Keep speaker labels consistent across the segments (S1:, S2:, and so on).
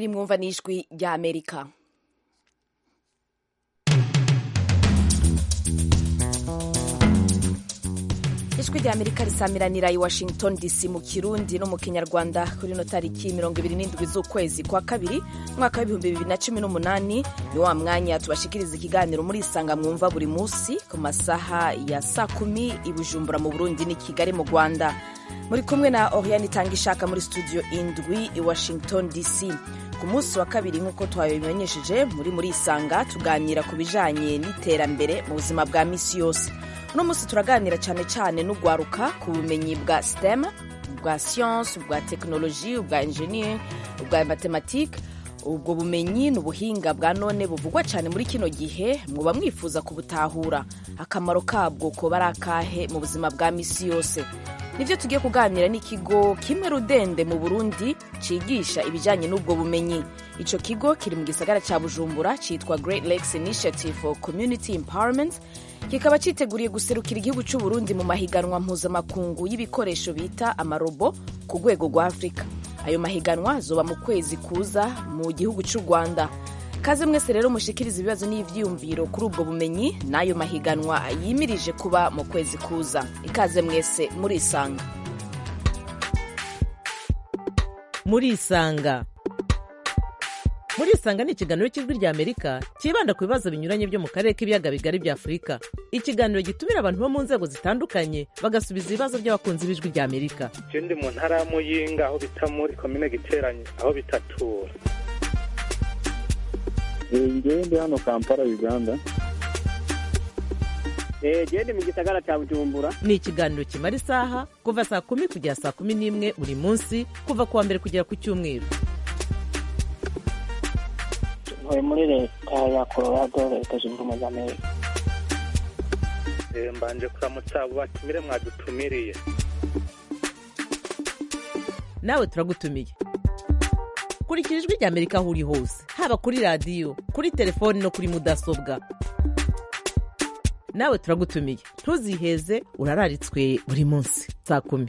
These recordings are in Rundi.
S1: iri mwumva n'ijwi rya amerika ijwi rya amerika risamiranira i washington dc mu kirundi no mu kinyarwanda kuri no tariki mirongo ibiri n'indwi z'ukwezi kwa kabiri mwaka w'ibihumbi bibiri na cumi n'umunani ni wa mwanya tubashikiriza ikiganiro muri isanga mwumva buri munsi ku masaha ya saa kumi i bujumbura mu burundi n'i kigali mu rwanda muri kumwe na oriane itanga ishaka muri studio indwi i washington dc ku munsi wa kabiri nk'uko twabimenyesheje muri muri isanga tuganira ku bijanye n'iterambere mu buzima bwa misi yose uno munsi turaganira cyane cyane n'ugwaruka ku bumenyi bwa stem bwa science bwa tekinoloji ubwa engineer ubwa matematike ubwo bumenyi ni ubuhinga bwa none buvugwa cyane muri kino gihe muba mwifuza kubutahura akamaro kabwo kuba ari akahe mu buzima bwa misi yose nibyo tugiye kuganira n'ikigo kimwe rudende mu burundi cigisha ibijyanye n'ubwo bumenyi icyo kigo kiri mu gisagara cya bujumbura cyitwa great lakes initiative for community empowerment kikaba cyiteguriye guserukira igihugu cy'u Burundi mu mahiganwa mpuzamakungu y'ibikoresho bita amarobo ku rwego rwa afurika ayo mahiganwa azoba mu kwezi kuza mu gihugu cy'u rwanda kaze mwese rero mushikiriza ibibazo n'ivyiyumviro kuri ubwo bumenyi n'ayo mahiganwa yimirije kuba mu kwezi kuza ikaze mwese murisanga
S2: murisanga murisanga ni ikiganiro cy'ijwi rya amerika cyibanda ku bibazo binyuranye byo mu karere k'ibiyaga bigari bya afurika ikiganiro gitumira abantu bo mu nzego zitandukanye bagasubiza ibibazo by'abakunzi b'ijwi rya amerika
S3: je ndi mu ntara ya muyinga aho bita muri komine giteranye aho bitatura
S4: ngewe ndi hano kampala uganda
S5: gende mu gisagara cya bujumbura
S2: ni ikiganiro kimara isaha kuva saa kumi kugera saa kumi n'imwe buri munsi kuva ku wa mbere kugera ku cyumweru
S5: ntuye muri leta ya colorado leta zunze ubumwe za amerika
S3: Eh, mbanje kuramutsa abo batumire mwadutumiriye
S2: nawe turagutumiye kurikira ijwi rya amerika aho uri hose haba kuri radiyo kuri telefoni no kuri mudasobwa nawe turagutumiye ntuziheze urararitswe buri munsi saa kumi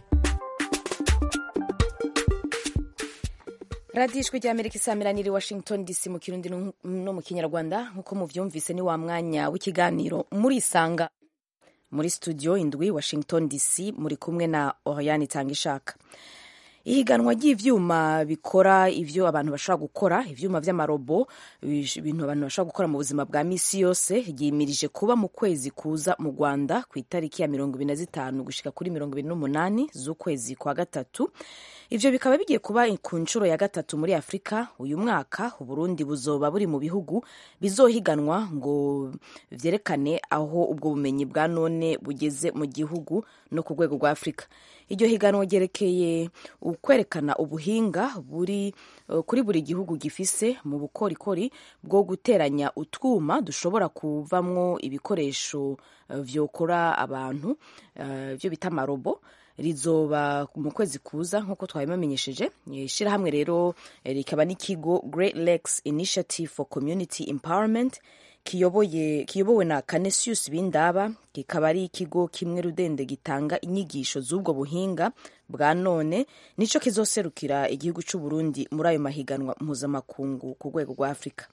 S1: radiyo ijwi rya amerika isamiranira i washington dc mu kirundi no no mu kinyarwanda nk'uko muvyumvise ni wa mwanya w'ikiganiro murisanga muri studio indwi washington dc muri kumwe na oriane itanga ishaka ihiganwa ry'ivyuma bikora ivyo abantu bashobora gukora ivyuma vy'amarobo ibi- ibintu abantu bashobora gukora mu buzima bwa misi yose ryimirije kuba mu kwezi kuza mu rwanda ku itariki ya mirongo ibiri na zitanu gushika kuri mirongo ibiri n'umunani z'ukwezi kwa gatatu ivyo bikaba bigiye kuba ku nshuro ya gatatu muri afurika uyu mwaka uburundi buzoba buri mu bihugu bizohiganwa ngo vyerekane aho ubwo bumenyi bwa none bugeze mu gihugu no ku rwego rwa afurika iryo higanwa ryerekeye ukwerekana ubuhinga buri uh, kuri buri gihugu gifise mu bukorikori bwo guteranya utwuma dushobora kuvamwo ibikoresho uh, vyokora abantu uh, vyo bita amarobo rizoba mu kwezi kuza nk'uko twabibamenyesheje ishyirahamwe rero eh, rikaba n'ikigo great lakes initiative for community empowerment kiyoboye kiyobowe na Canisius Bindaba kikaba ari ikigo kimwe rudende gitanga inyigisho z'ubwo buhinga bwa none nico kizoserukira igihugu cy'u Burundi muri ayo mahiganwa mpuzamakungu ku rwego rwa Afurika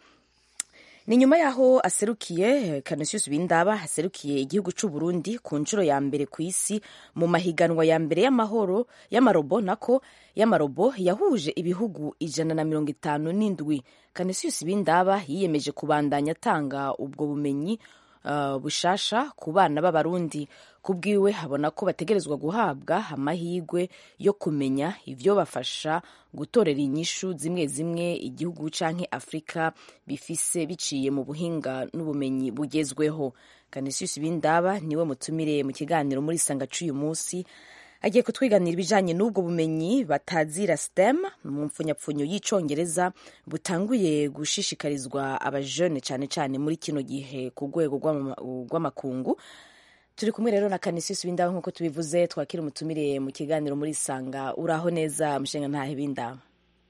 S1: ni nyuma yaho aserukiye Canisius Bindaba aserukiye igihugu cy'u Burundi ku nshuro ya mbere ku isi mu mahiganwa ya mbere y'amahoro y'amarobo nako y'amarobo yahuje ibihugu ijana na mirongo itanu n'indwi Canisius Bindaba yiyemeje kubandanya atanga ubwo bumenyi uh, bushasha ku bana b'abarundi kubwiwe habona ko bategerezwa guhabwa amahirwe yo kumenya ivyo bafasha gutorera inyishu zimwe zimwe igihugu canke afurika bifise biciye mu buhinga n'ubumenyi bugezweho Canisius Bindaba niwe mutumire mu kiganiro muri sanga c'uyu munsi agiye kutwiganira ibijanye n'ubwo bumenyi batazira STEM mu mfunyapfunyo y'icongereza butanguye gushishikarizwa abajene cane cane muri kino gihe ku rwego rw'ama- rw'amakungu turi kumwe rero na Canisius Bindaba nk'uko tubivuze twakira umutumire mu kiganiro muri sanga uraho neza mushinga ntahe Bindaba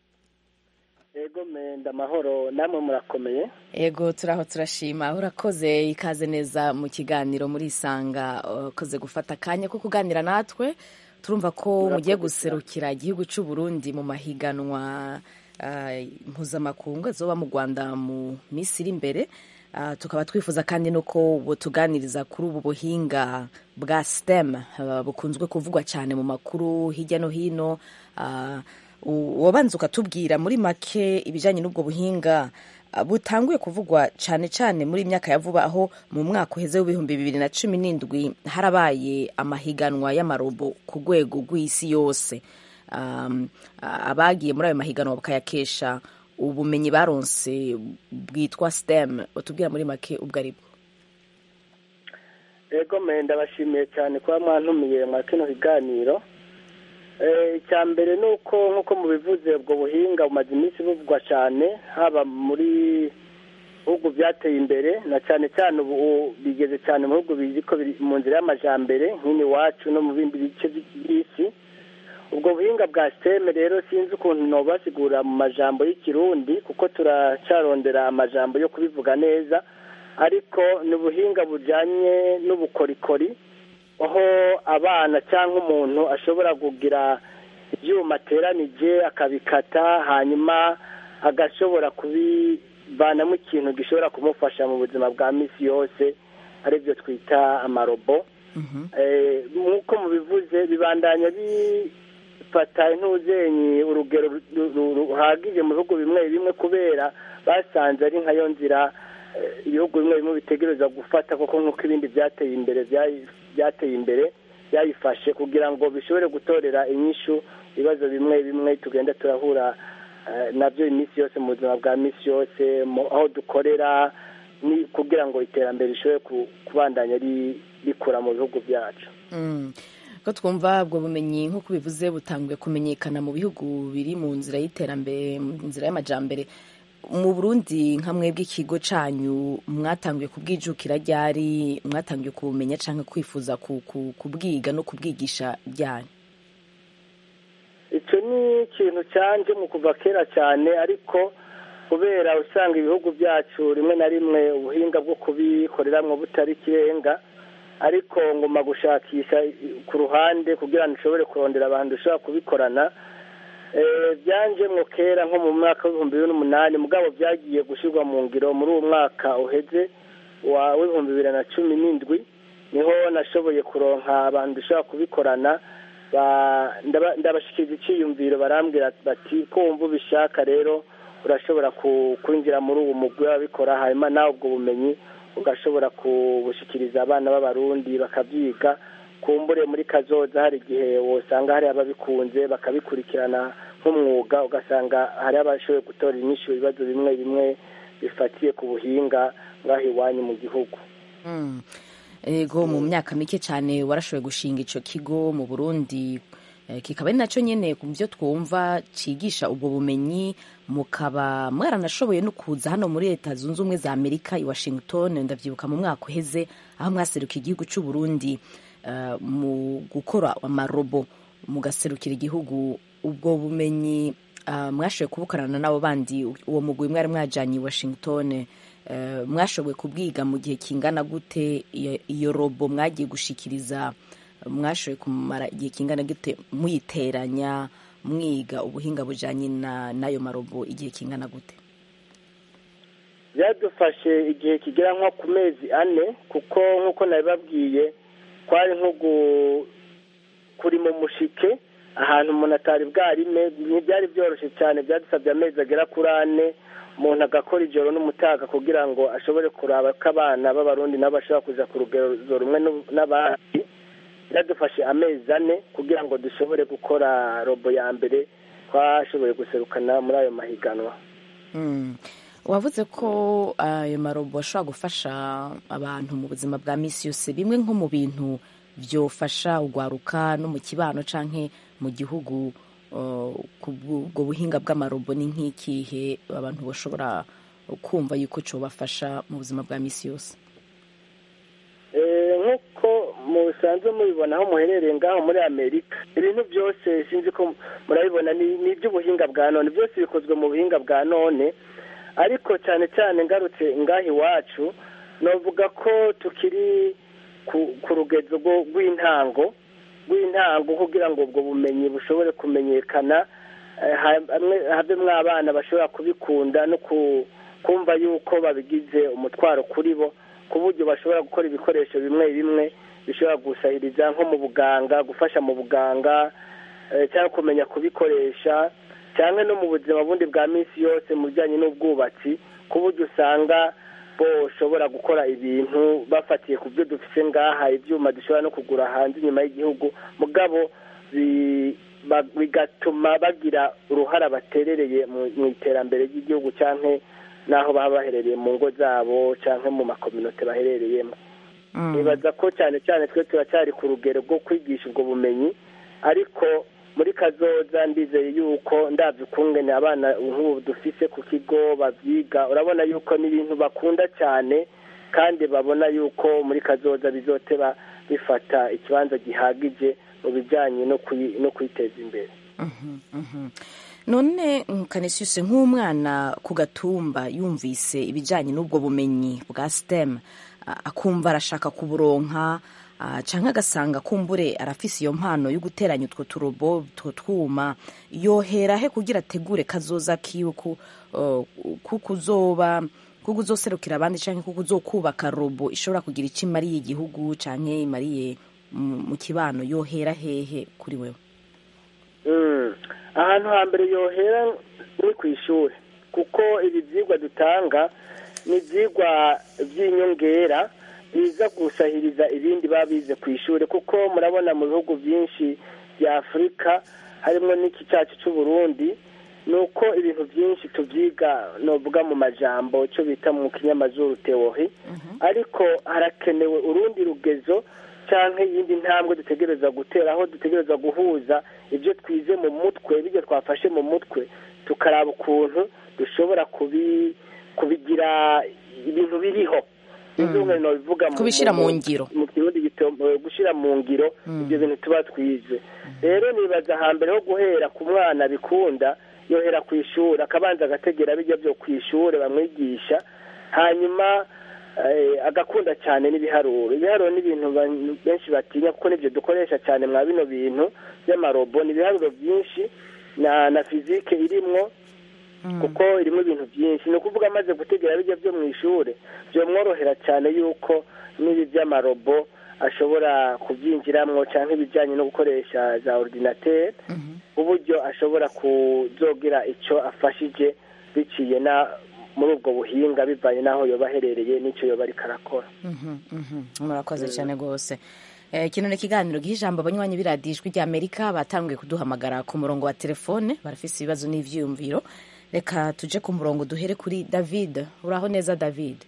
S5: yego menda amahoro namwe murakomeye
S1: ego turaho turashima urakoze ikaze neza mu kiganiro muri isanga ukoze gufata akanya ko kuganira natwe turumva ko mugiye guserukira igihugu cy'u Burundi mu mahiganwa ah, mpuzamakungu azoba mu rwanda mu minsi iri imbere Ah, tukaba twifuza kandi nuko butuganiriza kuri ubu buhinga bwa stem ah, bukunzwe kuvugwa cyane mu makuru hirya no hino Ah, u- wabanza ukatubwira muri make ibijyanye n'ubwo buhinga ah, butanguye kuvugwa cyane cyane muri iyi myaka ya vuba aho mu mwaka uheze w'ibihumbi bibiri na cumi n'indwi harabaye amahiganwa y'amarobo ku rwego rw'isi yose um, a- abagiye muri ayo mahiganwa bakayakesha ubumenyi baronse bwitwa stem utubwira muri make ubwo ari bwo
S6: ego mwe ndabashimiye cyane kuba mwantumiye mwa kino kiganiro Eh, icya mbere ni uko nk'uko mubivuze ubwo buhinga bumaze iminsi buvugwa cyane haba muri bihugu byateye imbere na cyane cyane ubu bigeze cyane mu bihugu biziko biri mu nzira y'amajambere nk'ino iwacu no mu bindi bice by'isi ubwo buhinga bwa siteme rero sinzi ukuntu nobasigura mu majambo y'ikirundi kuko turacarondera amajambo yo kubivuga neza ariko ni ubuhinga bujyanye n'ubukorikori aho abana cyangwa umuntu ashobora kugira ibyuma ateranije akabikata hanyuma agashobora kubivanamo ikintu gishobora kumufasha mu buzima bwa minsi yose aribyo twita amarobo Eh, nk'uko mubivuze bibandanya bifata intuzenyi urugero ru- ru- ruhagije mu bihugu bimwe bimwe kubera basanze ari nkayo nzira eh, ibihugu bimwe bimwe bitegereza gufata kuko nk'uko ibindi byateye imbere byayi- byateye imbere byayifashe kugira ngo bishobore gutorera inyishu ibibazo bimwe bimwe tugenda turahura eh, nabyo iminsi yose mu buzima bwa minsi yose mu- aho dukorera ni kugira ngo iterambere rishobore ku- kubandanya ri- rikura mu bihugu byacu
S1: Mm. ko twumva ubwo bumenyi nk'uko bivuze butanguye kumenyekana mu bihugu biri mu nzira y'iterambere mu nzira y'amajambere mu burundi nka mwebwe ikigo canyu mwatanguye kubwijukira ryari mwatanguye kubumenya canke kwifuza ku- ku- kubwiga no kubwigisha ryanyu
S6: icyo ni ikintu cyanje mu kuva kera cyane ariko kubera usanga ibihugu byacu rimwe na rimwe ubuhinga bwo kubikoreramwo butari ikirenga ariko nguma gushakisha ku ruhande kugira ngo nshobore kurondera abantu dushobora kubikorana Eh, byanjemwo kera nko mu mwaka w'ibihumbi bibiri n'umunani mugabo byagiye gushyirwa mu ngiro muri uwo mwaka uheze wa w'ibihumbi bibiri na cumi n'indwi niho nashoboye kuronka abantu dushobora kubikorana ba- ndaba- ndabashikiriza icyiyumviro barambwira bati ko wumva ubishaka rero urashobora ku- kwinjira muri uwo mugwi w'ababikora hanyuma nawe ubwo bumenyi ugashobora kubushikiriza abana b'abarundi bakabyiga kumbure muri kazoza hari igihe wosanga hari ababikunze bakabikurikirana nk'umwuga ugasanga hari abashoboye gutora inyishu ibibazo bimwe bimwe bifatiye ku buhinga ngaho iwanyu mu gihugu
S1: Mm. ego mu myaka mike cyane warashoboye gushinga ico kigo mu burundi eh, kikaba ari nacyo nyene ku byo twumva cigisha ubwo bumenyi mukaba mwaranashoboye no kuza hano muri leta zunze ubumwe za amerika i washington ndavyibuka mu mwaka uheze aho mwaseruka igihugu c'u burundi eh, mu gukora amarobo mugaserukira igihugu ubwo bumenyi ah, mwashoboye kubukorana n'abo bandi uwo mugwi mwari mwajanye i washington eh, mwashoboye kubwiga mu gihe kingana gute iyo- iyo robo mwagiye gushikiriza mwashoboye kumara igihe kingana gute muyiteranya mwiga ubuhinga bujanye na n'ayo marobo igihe kingana gute
S6: byadufashe igihe kigera nko ku mezi ane kuko nk'uko nabibabwiye kwari nko gu- kuri mu mushike ahantu umuntu atari bwarime ntibyari byoroshye cyane byadusabye amezi agera kuri ane umuntu agakora ijoro n'umutaga kugira ngo ashobore kuraba ko abana b'abarundi nabo bashobora kuja ku rugero rumwe n'u- n'abandi byadufashe amezi ane kugira ngo dushobore gukora robo ya mbere twashoboye guserukana muri ayo mahiganwa
S1: Mm. wavuze ko ayo marobo ashobora gufasha abantu mu buzima bwa misi yose bimwe nko mu bintu byofasha ugwaruka no mu kibano canke mu gihugu uh, ku bwo buhinga bw'amarobo ni nk'ikihe abantu bashobora kumva yuko cobafasha mu buzima bwa misi yose
S6: Eh, nk'uko musanzwe mubibona aho muherereye ngaho muri amerika ibintu byose sinzi ko murabibona ni ni iby'ubuhinga bwa none byose bikozwe mu buhinga bwa none ariko cyane cyane ngarutse ngaho iwacu navuga ko tukiri ku ku rugezo rwo- rw'intango rw'intango kugira ngo ubwo bumenyi bushobore kumenyekana eh, hamwe- havemwo abana bashobora kubikunda no ku- kumva yuko babigize umutwaro kuri bo ku buryo bashobora gukora ibikoresho bimwe bimwe bishobora gusahiriza nko mu buganga gufasha mu buganga eh, cyangwa kumenya kubikoresha cyangwa no mu buzima bundi bwa minsi yose mu bijyanye n'ubwubatsi ku buryo usanga boshobora gukora ibintu bafatiye ku byo dufite ngaha ibyuma dushobora no kugura hanze inyuma y'igihugu mugabo bi- ba- bigatuma bagira uruhara baterereye mu mu iterambere ry'igihugu cyangwa n'aho baba baherereye mu ngo zabo cyangwa mu makominote baherereyemo
S1: Mm.
S6: nibaza ko cyane cyane twe turacyari ku rugero rwo kwigisha ubwo bumenyi ariko muri kazoza ndizeye yuko ndabyo ukungene abana nk'ubu dufise ku kigo babyiga urabona yuko n'ibintu bakunda cyane kandi babona yuko muri kazoza bizoteba bifata ikibanza gihagije mu bijyanye no kuyi- no kwiteza imbere
S1: Mhm, mhm. none kanesiyuse nk'umwana ku gatumba yumvise ibijyanye n'ubwo bumenyi bwa stem a- akumva arashaka kuburonka ah, canke agasanga kumbure arafise iyo mpano yo guteranya utwo turobo utwo twuma yohera he kugira ategure kazoza kiwe ku uh, kuko uzoba kuko uzoserukira abandi canke kuko uzokubaka robo ishobora kugira icyo imariye igihugu canke imariye mu mu kibano yohera hehe kuri wewe
S6: Mm. ahantu hambere yohera ni ku ishuri kuko ibi byigwa dutanga ni ibyigwa by'inyongera biza gusahiriza ibindi baba bize ku ishuri kuko murabona mu bihugu byinshi bya afurika harimo n'iki cyacu cy'u Burundi ni uko ibintu byinshi tubyiga novuga mu majambo cyo bita mu kinyamazuru teori ariko harakenewe urundi rugezo cyangwa iyindi ntambwe dutegereza gutera aho dutegereza guhuza ibyo twize mu mutwe ibyo twafashe mu mutwe tukaraba ukuntu dushobora kubi kubigira ibintu biriho bivuga
S1: Kubishira mu ngiro.
S6: mu kirundi gito gushyira mu ngiro ibyo bintu tuba twize rero nibaza hambere ho guhera ku mwana bikunda yohera ku ishuri akabanza agategera bijya byo ku ishuri bamwigisha hanyuma eh, agakunda cyane n'ibiharuro ibiharuro ni ibintu ba- benshi batinya kuko nibyo dukoresha cyane mwa bino bintu by'amarobo ni ibiharuro byinshi na na fizike irimwo kuko irimo ibintu byinshi ni ukuvuga amaze gutegera bijya byo mu ishuri byamworohera cyane yuko n'ibi by'amarobo ashobora kubyinjiramo cyangwa ibijyanye no gukoresha za ordinateri uburyo ashobora kuzogira icyo afashije biciye na muri ubwo buhinga bivanye n'aho yoba aherereye n'icyo yoba ariko arakora
S1: Mhm, mhm. murakoze cyane rwose Eh, kino ni ikiganiro giha ijambo abanywanyi b'iradiyo ijwi rya amerika batanguye kuduhamagara ku murongo wa telefone barafise ibibazo n'ivyiyumviro reka tuje ku murongo duhere kuri david uraho neza david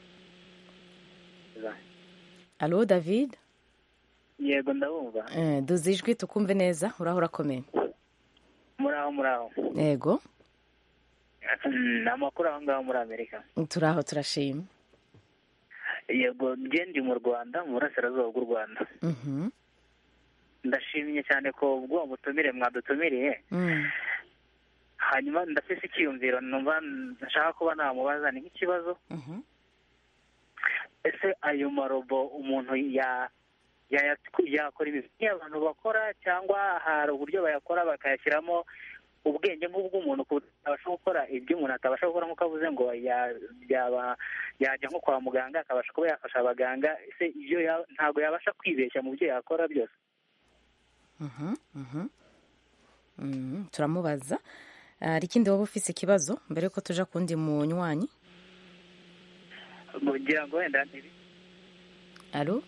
S1: alo david
S5: yego ndabumva
S1: eh, duze ijwi tukumve neza uraho urakomeye
S5: muraho muraho
S1: yego
S5: ni amakuru aho ngaho muri amerika
S1: turaho turashima
S5: yego njye ndi mu rwanda mu burasirazuba bw'u rwanda
S1: Mhm,
S5: ndashimye cyane ko ubwo butumire mwadutumiriye
S1: mm,
S5: hanyuma ndafise icyiyumviro numva nshaka kuba namubaza ni nk'ikibazo
S1: mhm.
S5: ese ayo marobo umuntu ya yaya- yakora ibintu abantu bakora cyangwa hari uburyo bayakora bakayashyiramo ubwenge nk'ubw'umuntu ku buryo atabasha gukora ibyo umuntu atabasha gukora nk'uko avuze ngo ya- yaba yajya nko kwa muganga akabasha kuba yafasha abaganga ese ibyo ya- ntabwo yabasha kwibeshya mu byo yakora byose
S1: Mhm, mhm. Mhm, turamubaza hari ikindi waba ufise ikibazo mbere yuko tuja kundi munywanyi
S5: kugira ngo wenda ntibi-
S1: alo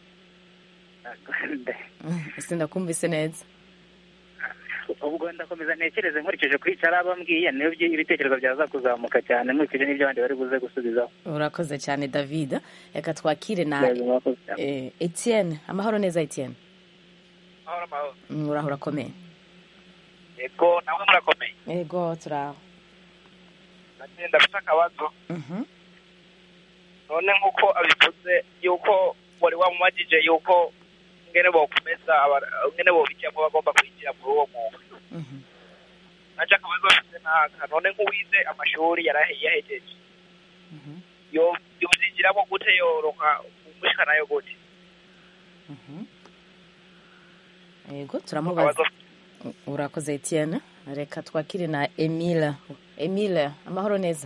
S1: sindakumvise neza
S5: ubwo ndakomeza ntekereze nkurikije kuri icyo araba ambwiye niyo byi- ibitekerezo byaza kuzamuka cyane nkurikije n'ibyo abandi bari buze gusubizaho
S1: urakoze cyane david reka twakire na eh, etienne amahoro neza etienne
S7: mahoro mahoro
S1: Mm, uraho urakomeye
S7: yego namwe murakomeye
S1: yego turaho
S7: nanjye ndafite akabazo
S1: Mhm,
S7: none nk'uko abivuze yuko wari wamumajije yuko ngene bokomeza aba- ngene bobijyamo bagomba kwinjira muri uwo mwuga
S1: mhm.
S7: naje akabazo bafite n'aka none nk'uwize amashuri yarahe- yahejeje
S1: Mhm,
S7: yo- yobyinjiramo gute yoroka umushikanayo gute
S1: mhm. yego turamubaza
S7: akabazo
S1: urakoze etienne reka twakire na emile emile amahoro neza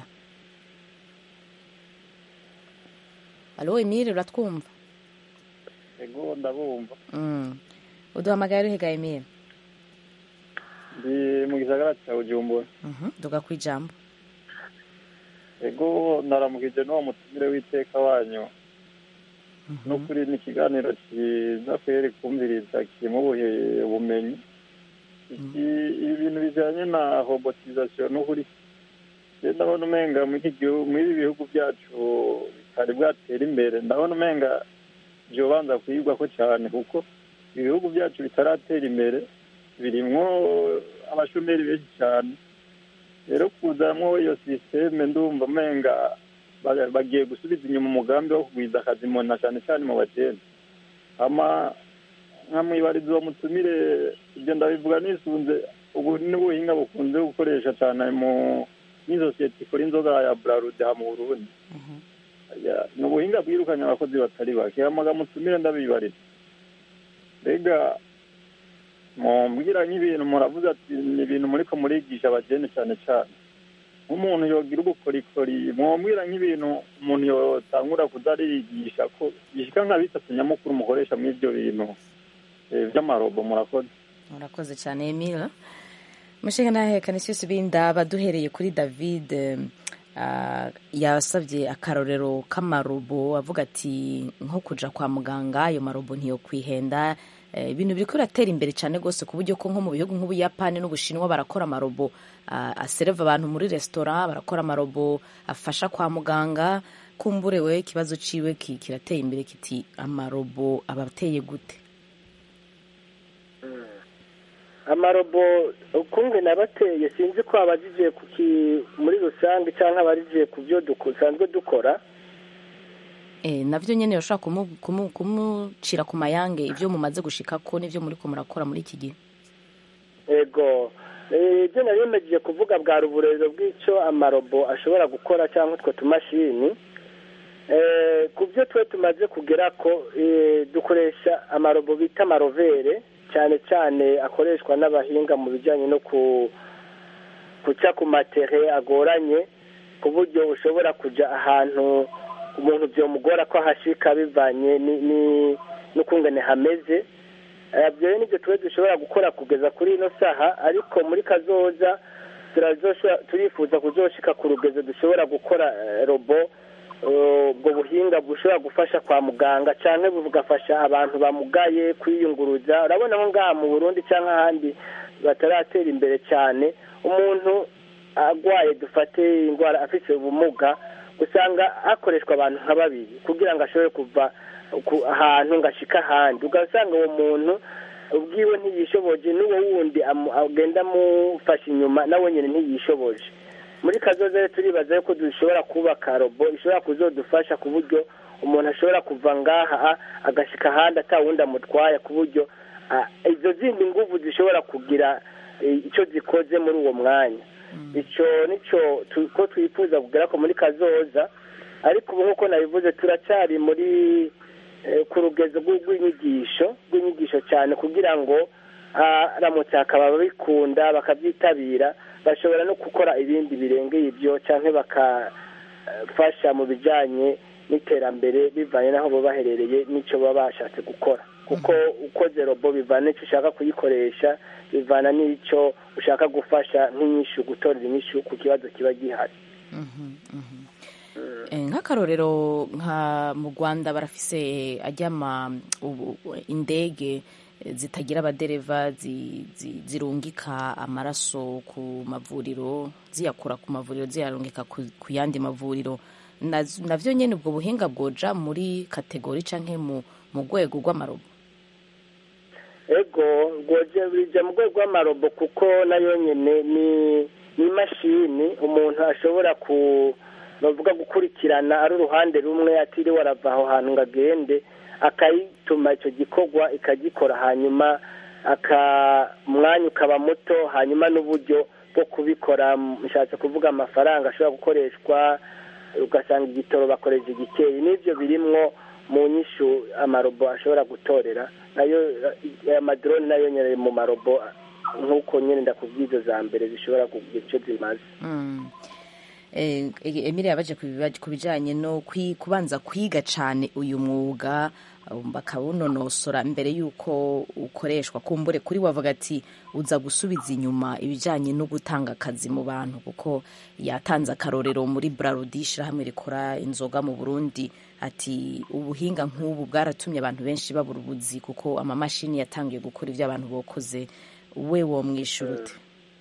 S1: alo emile uratwumva
S4: ego ndabumva
S1: Mm. uduhamagaye ruhiga emile
S4: ndi mu gisagara cya bujumbura
S1: Mhm, duga ku ijambo
S4: ego naramukije n'uwo mutumire w'iteka wanyu n'ukuri ni ikiganiro cyiza kweri kumviriza kirimo ubuhe- ubumenyi Iki- ibi bintu bijyanye na robotizasiyo n'ukuri rero ndabona umenga muri iki gihugu muri ibi bihugu byacu bitari bwatera imbere ndabona umenga byobanza kuyigwa ko cyane kuko ibihugu byacu bitaratera imbere birimwo abashomeri benshi cyane rero kuzamwo iyo sisiteme ndumva umenga ba- bagiye gusubiza inyuma umugambi wo kugwiza akazi mu na cyane cyane mu bageni ama nkamwibariza uwo mutumire ibyo ndabivuga nisunze ubu n'ubuhinga bukunze gukoresha cyane mu n'isosiyete ikora inzoga ya burarude ha mu burundi Ya, ni ubuhinga bwirukanye abakozi batari bake hamaga mutumire ndabibariza mbega mumbwira nk'ibintu muravuze ati ni ibintu muriko murigisha abageni cyane cyane nk'umuntu yogira ubukorikori mwambwira nk'ibintu umuntu yotangura kuza ariyigisha ko gishika nka bitatu nyamukuru mukoresha muri ibyo bintu eh, by'amarobo murakoze
S1: murakoze cyane emile mushinga ntahekane cyose bindaba duhereye kuri david eh, ah, yasabye akarorero k'amarobo avuga ati nko kuja kwa muganga ayo marobo ntiyo kwihenda Eh, ibintu biriko biratera imbere cyane rwose ku buryo ko nko mu bihugu nk'ubuyapani n'ubushinwa barakora amarobo ah, asereva abantu muri resitora barakora amarobo afasha kwa muganga kumburewe ikibazo ciwe ki- kirateye imbere kiti amarobo aba ateye gute
S6: amarobo ukunge nabateye sinzi ko abajije ku ki- muri rusange cyangwa abajije ku byo dusanzwe dukora
S1: Eh, navyo nyene yoshobora kumu- kumu- kumucira ku mayange ivyo mumaze gushikako n'ivyo muriko murakora muri iki gihe
S6: ego Eh, ibyo nari bimejeje kuvuga bwa ruburero bw'icyo amarobo ashobora gukora cyangwa utwo tumashini Eh, ku byo twe tumaze kugera ko eh, dukoresha amarobo bita amarovere cyane cyane akoreshwa n'abahinga mu bijyanye no ku guca ku matere agoranye ku buryo ushobora kujya ahantu umuntu byomugora ko ahashika bivanye ni- ni- n'ukungene hameze Eh, ibyo rero nibyo tuba dushobora gukora kugeza kuri ino saha ariko muri kazoza turazoshobora- turifuza kuzoshika ku rugezo dushobora gukora eh, robo eh, ubwo buhinga bushobora gufasha kwa muganga cyangwa bugafasha abantu bamugaye kwiyunguruza urabona nko ngaha mu burundi cyangwa ahandi bataratera imbere cyane umuntu agwaye dufate indwara afite ubumuga usanga hakoreshwa abantu nka babiri kugira ngo ashobore kuva ku ahantu ngo ashike ahandi ugasanga uwo muntu ubwiwe ntiyishoboje n'uwo wundi amu- agenda amufasha inyuma nawe nyine ntiyishoboje muri kazoza rero turibaza yuko dushobora kubaka robo ishobora kuzodufasha ku buryo umuntu ashobora kuva ngaha agashika ahandi atawundi amutwaye ku buryo ah, izo zindi nguvu zishobora kugira eh, icyo zikoze muri uwo mwanya icyo nicyo tu- ko twifuza kugera ko muri kazoza ariko ubu nk'uko nabivuze turacyari muri eh, ku rugezo rw'u- rw'inyigisho rw'inyigisho cyane kugira ngo aramutse hakaba ababikunda bakabyitabira bashobora no gukora ibindi birengeye ibyo cyangwa bakafasha mu bijyanye n'iterambere bivanye n'aho baba baherereye n'icyo baba bashatse gukora kuko ukoze robo bivana n'icyo ushaka kuyikoresha bivana n'icyo ushaka gufasha nk'inyishu gutorera inyishu ku kibazo kiba gihari
S1: Eh, nk'akarorero nka mu rwanda barafise ajyama ubu- indege eh, zitagira abadereva zi- zi- zirungika amaraso ku mavuriro ziyakura ku mavuriro ziyarungika ku ku yandi mavuriro Naz- navyo nyene ubwo buhinga bwoja muri kategori canke mu mu rwego rw'amarobo
S6: ego rwoje bijya mu rwego rw'amarobo kuko nayo nyine ni ni imashini umuntu ashobora ku bavuga gukurikirana ari uruhande rumwe atiriwe arava aho hantu ngo agende akayituma icyo gikorwa ikagikora hanyuma aka umwanya ukaba muto hanyuma n'uburyo bwo kubikora mushatse kuvuga amafaranga ashobora gukoreshwa ugasanga igitoro bakoresha igikeyi n'ibyo birimwo mu nyishu amarobo ashobora gutorera nayo aya madrone nayo nyine ari mu marobo nk'uko nyine ndakubwiza za mbere zishobora kugira icyo zimaze
S1: Mm. Eh, Emile yabaje ku biba- ku bijanye no kwi- kubanza kwiga cane uyu mwuga um, bakawunonosora mbere yuko ukoreshwa kumbure kuri wavuga ati uza gusubiza inyuma ibijanye no gutanga akazi mu bantu kuko yatanze akarorero muri Brarudi ishirahamwe rikora inzoga mu Burundi ati ubuhinga nk'ubu bwaratumye abantu benshi babura ubuzi kuko amamashini yatangiye gukora ivyo abantu bokoze we womwishura ute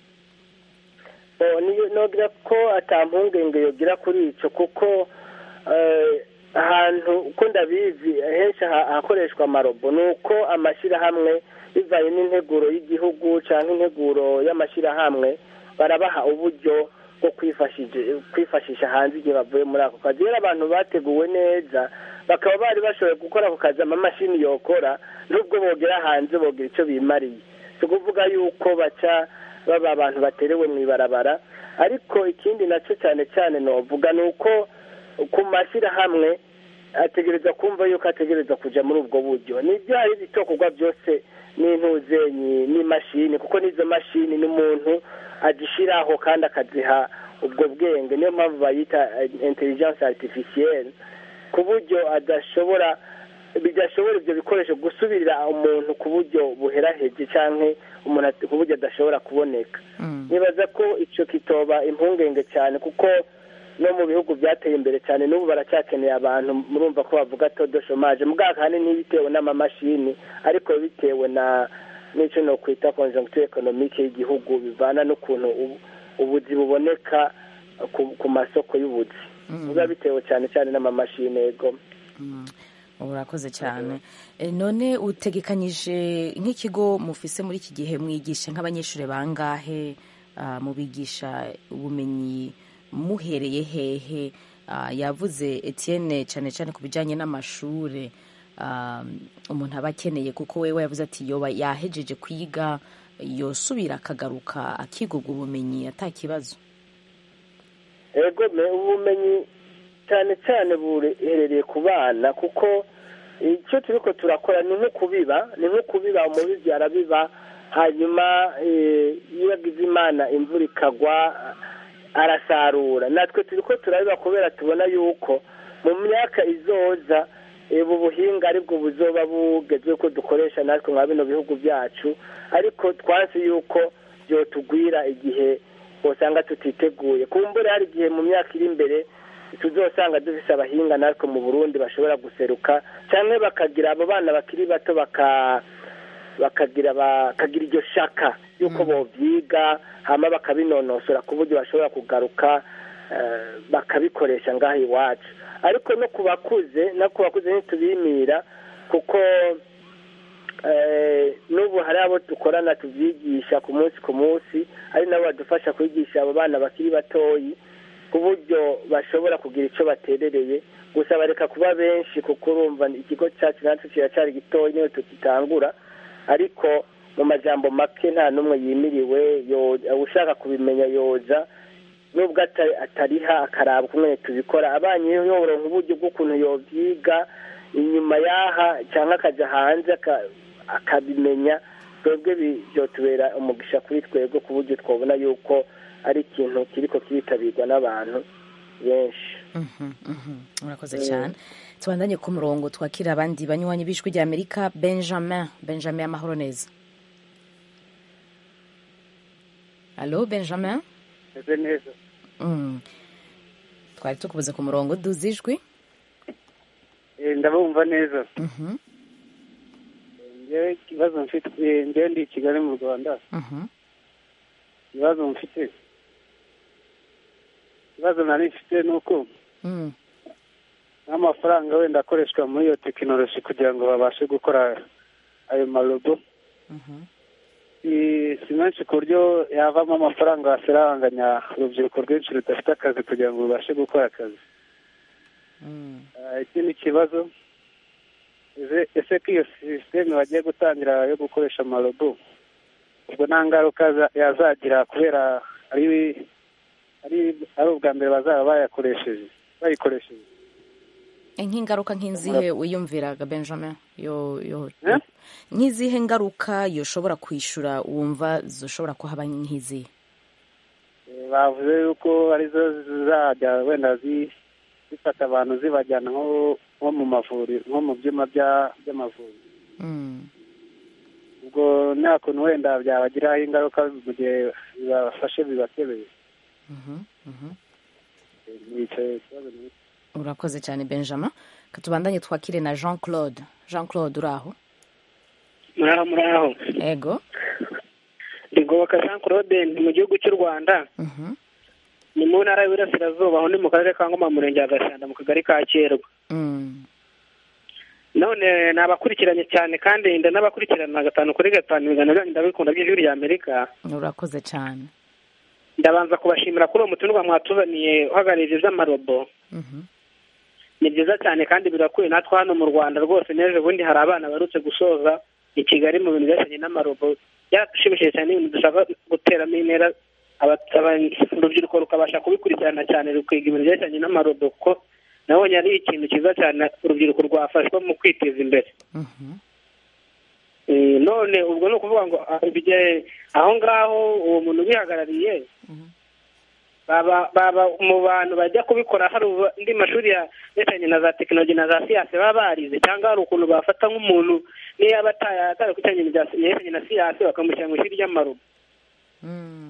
S6: Oh, niyo- nogira ko atampungenge yogira kuri ico kuko eh, ahantu uko ndabizi henshi ha- hakoreshwa amarobo ni uko amashyirahamwe bivanye n'integuro y'igihugu cyangwa integuro y'amashyirahamwe barabaha uburyo bwo kwifashije- kwifashisha hanze igihe bavuye muri ako kazi rero abantu bateguwe neza bakaba bari bashoboye gukora ako kazi amamashini yokora nubwo bogera hanze bogira icyo bimariye si ukuvuga yuko baca baba abantu baterewe mu ibarabara ariko ikindi nacyo cyane cyane novuga ni uko ku mashyirahamwe ategereza kumva yuko ategereza kujya muri ubwo buryo nibyo hari ibitokorwa byose n'intuzenyi n'imashini kuko n'izo mashini n'umuntu agishyiraho kandi akaziha ubwo bwenge niyo mpamvu bayita intelligence artificielle ku buryo adashobora bidashobora ibyo bikoresho gusubirira umuntu ku buryo buheraheje cyangwa umuntu at- ku buryo adashobora kuboneka nibaza ko icyo kitoba impungenge cyane kuko no mu bihugu byateye imbere cyane n'ubu baracyakeneye abantu murumva ko bavuga todo shomaje muganga ahanini bitewe n'amamashini ariko bitewe na n'icyo no kwita conjoncture economique y'igihugu bivana n'ukuntu ubu- ubuzi buboneka ku, ku masoko y'ubuzi biba bitewe cyane cyane n'amamashini yego
S1: urakoze cyane Eh, none utegekanyije nk'ikigo mufise muri iki gihe mwigisha nk'abanyeshuri bangahe ah, mubigisha ubumenyi muhereye hehe Ah, yavuze Etienne cyane cyane ku bijyanye n'amashuri ah, umuntu aba akeneye kuko wewe yavuze ati yoba yahejeje kwiga yosubira akagaruka akigurwa ubumenyi atakibazo
S6: ego me ubumenyi cyane cyane buherereye ku bana kuko icyo turiko turakora ni nko kubiba ni nko kubiba umubizi arabiba hanyuma eh, iyo agize imana imvura ikagwa arasarura natwe turiko turabiba kubera tubona yuko mu myaka izoza eh, ubu buhinga aribwo buzoba bugezweho ko dukoresha natwe nka bino bihugu byacu ariko twansi yuko byotugwira igihe usanga tutiteguye kumbure hari igihe mu myaka iri imbere tuzosanga dufise abahinga natwe mu burundi bashobora guseruka cyangwa bakagira abo bana bakiri bato baka bakagira bakagira iryo shaka yuko bovyiga hama bakabinonosora ku buryo bashobora kugaruka eh, bakabikoresha ngaha iwacu ariko no ku bakuze no ku bakuze ntitubimira kuko eh, n'ubu hari abo dukorana tubyigisha ku munsi ku munsi ari nabo badufasha kwigisha abo bana bakiri batoyi ku buryo bashobora kugira icyo baterereye gusa bareka kuba benshi kuko urumva ikigo cyacu natwe kiracyari gitoya niyo tukitangura ariko mu majambo make nta n'umwe yimiriwe yo- ushaka kubimenya yoza nubwo ata- atariha akaraba ukuntu tubikora abanye yoronka uburyo bw'ukuntu yovyiga inyuma y'aha cyangwa akajya hanze aka- akabimenya twebwe bi- byotubera umugisha kuri twebwe ku buryo twabona yuko ari ikintu kiriko kiritabirwa n'abantu benshi
S1: Mhm, mhm. urakoze cyane tubandanye ku murongo twakira abandi banywanyi b'ijwi rya amerika benjamin benjamin amahoro neza alo benjamin
S8: meze neza
S1: Mm. twari tukubuze ku murongo duze ijwi
S8: Eh, ndabumva neza
S1: Mhm,
S8: njyewe ikibazo mfite eh, njyewe ndi i kigali mu rwanda
S1: mhm.
S8: ikibazo mfite ikibazo nari mfite ni uko
S1: Mm.
S8: n'amafaranga wenda akoreshwa muri iyo tekinoloji kugira ngo babashe gukora ayo marobo
S1: Mhm.
S8: si si menshi ku buryo yavamo amafaranga wasiranganya urubyiruko rwinshi rudafite akazi kugira ngo rubashe gukora akazi
S1: Mm.
S8: Ah, ikindi kibazo ese- ese ko iyo sisiteme bagiye gutangira yo gukoresha amarobo ubwo nta ngaruka za- yazagira kubera ari ari ari ubwa mbere bazaba bayakoresheje bayikoresheje
S1: nk'ingaruka nk'izihe wiyumviraga benjamin yo yo
S8: Eh?
S1: nk'izihe ngaruka yoshobora kwishyura wumva zishobora kuhaba nk'izihe
S8: Eh, bavuze yuko arizo zizajya wenda zi- zifata abantu zibajyana nko nko mu mavuriro nko mu byuma bya- by'amavuriro
S1: Mm.
S8: ubwo nta kuntu wenda byabagiraho ingaruka mu gihe bibafashe bibakebeye
S1: Mhm, mhm.
S8: Eh, nicaye ikibazo ni iki?
S1: urakoze cyane benjamin katubandanye twakire na jean claude jean claude uri aho
S9: muraho muraho
S1: ego
S9: ndi ngoboka jean claude ndi mu gihugu cy'u rwanda
S1: Mhm,
S9: ni mu ntara y'Iburasirazuba aho ndi mu karere ka ngoma mu murenge wa gashanda mu kagari ka kerwa
S1: mm.
S9: none nabakurikiranye cyane kandi ndanabakurikirana gatanu kuri gatanu ibiganiro byanyu ndabikunda by'ijwi rya amerika
S1: urakoze cyane
S9: ndabanza kubashimira kuri uwo mutumirwa mwatuzaniye uhagarariye iby'amarobo
S1: Mhm,
S9: ni byiza cyane kandi birakwiye natwe hano mu rwanda rwose n'ejo bundi hari abana barutse gusoza i kigali mu bintu bijyanye n'amarobo byaratushimishije cyane ibintu dushaka guteramo intera aba- aba- urubyiruko rukabasha kubikurikirana cyane rukiga ibintu byerekeranye n'amarobo kuko nabonye ari ikintu cyiza cyane urubyiruko rwafashwa mu kwiteza imbere
S1: mhm,
S9: Eh, none ubwo ni ukuvuga ngo ah, bijye- aho ngaho uwo muntu ubihagarariye
S1: Mhm.
S9: baba baba mu bantu bajya kubikora hari ubu- andi mashuri ya yerekeranye na za tekinoloji na za siyansi baba barize cyangwa hari ukuntu bafata nk'umuntu niyo yaba ataye atari ku kijyanye na yerekeranye na siyansi bakamushyira mu ishuri ry'amarobo
S1: mm.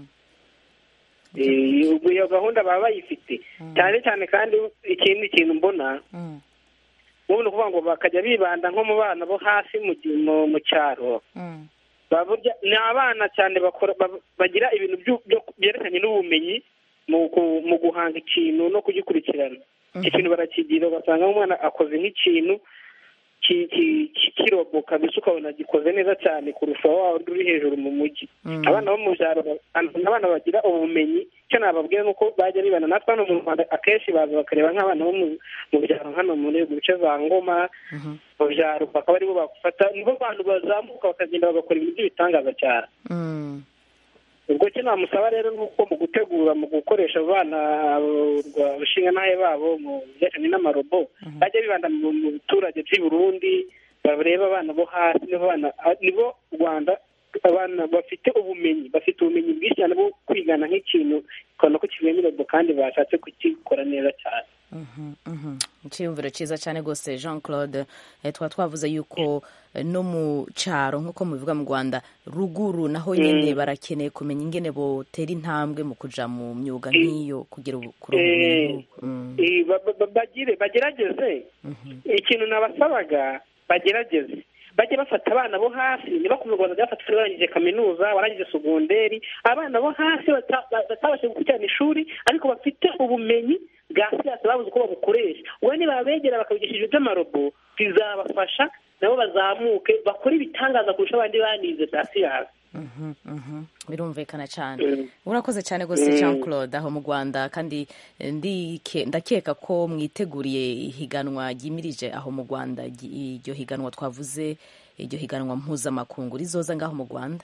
S9: Eh, ubwo iyo gahunda baba bayifite cyane cyane kandi ikindi kintu mbona
S1: Mm,
S9: ubu ni ukuvuga ngo bakajya bibanda nko mu bana bo hasi mu gi- mu- mu cyaro
S1: mm,
S9: baburya ni abana cyane bakora ba- bagira ibintu byu- byo- byerekeranye n'ubumenyi mu ku- mu guhanga ikintu no kugikurikirana icyo kintu barakigira ugasanga umwana akoze nk'ikintu ki- ki- ki- kirobo kabisa ukabona gikoze neza cyane kurusha wa wundi uri hejuru mu mujyi
S1: mm.
S9: abana bo mu byaro ba- abana bagira ubumenyi icyo nababwira ni uko bajya bibana natwe hano mu rwanda akenshi baza bakareba nk'abana bo mu- mu byaro hano muri mu bice za ngoma
S1: Mhm,
S9: mu byaro bakaba aribo bafata nibo bantu bazamuka bakagenda bagakora ibintu by'ibitangaza cyane
S1: mm.
S9: ubwo icyo namusaba rero ni uko mu gutegura mu gukoresha abana abashinga n'ahe babo mu bijyanye n'amarobo bajya bibanda mu mu biturage by'i Burundi bareba abana bo hasi nibo bana nibo rwanda abana bafite ubumenyi bafite ubumenyi bwinshi cyane bwo kwigana nk'ikintu ukabona ko kivuyemo irobo kandi bashatse kugikora neza cyane
S1: Mhm, mhm. icyiyumviro cyiza cyane rwose jean claude eh, twaba twavuze yuko eh, no mu cyaro nk'uko mubivuga mu rwanda ruguru naho nyine barakeneye kumenya ingene botera intambwe mu kuja mu myuga nk'iyo kugira ubu- kuronka ubumenyi nk'ubwo. Mm,
S9: Eh, ba- ba- ba- bagire bagerageze
S1: mhm,
S9: ikintu nabasabaga bagerageze bajye bafata abana bo hasi ntibakomeze kubanza bafata barangije kaminuza barangije segonderi abana bo hasi bata- ba- batabashije gukurikirana ishuri ariko bafite ubumenyi bwa siyansi babuze uko babukoresha ubu nibabegera bakabigishije iby'amarobo bizabafasha nabo bazamuke bakore ibitangaza kurusha abandi banize bya siyansi
S1: mhm, mhm. birumvikana cyane
S9: Mm.
S1: urakoze cyane rwose jean claude aho mu rwanda kandi eh, ndike- ndakeka ko mwiteguriye ihiganwa ryimirije aho mu rwanda ry- iryo higanwa twavuze iryo higanwa mpuzamakungu rizoza ngaho mu rwanda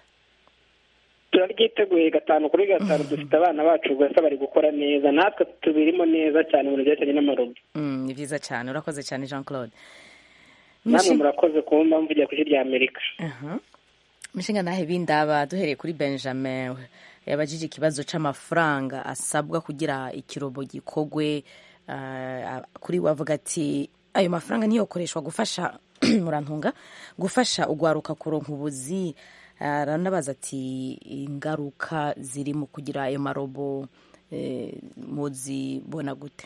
S9: turaryiteguye gatanu kuri gatanu dufite abana bacu gusa bari gukora neza natwe tubirimo neza cyane mu bintu byerekeranye n'amarobo
S1: Mm, ni byiza cyane urakoze cyane jean claude
S9: namwe
S1: Mishi-
S9: murakoze kumva mvugira ku ijwi rya amerika
S1: Aha. mishinga nahe bindaba duhereye kuri benjamin yabajije ikibazo c'amafaranga asabwa kugira ikirobo gikogwe ah, kuri we avuga ati ayo mafaranga ntiyokoreshwa gufasha murantunga gufasha ugwaruka kuronka ubuzi aranabaza ati ingaruka ziri mu kugira ayo marobo eh, muzibona gute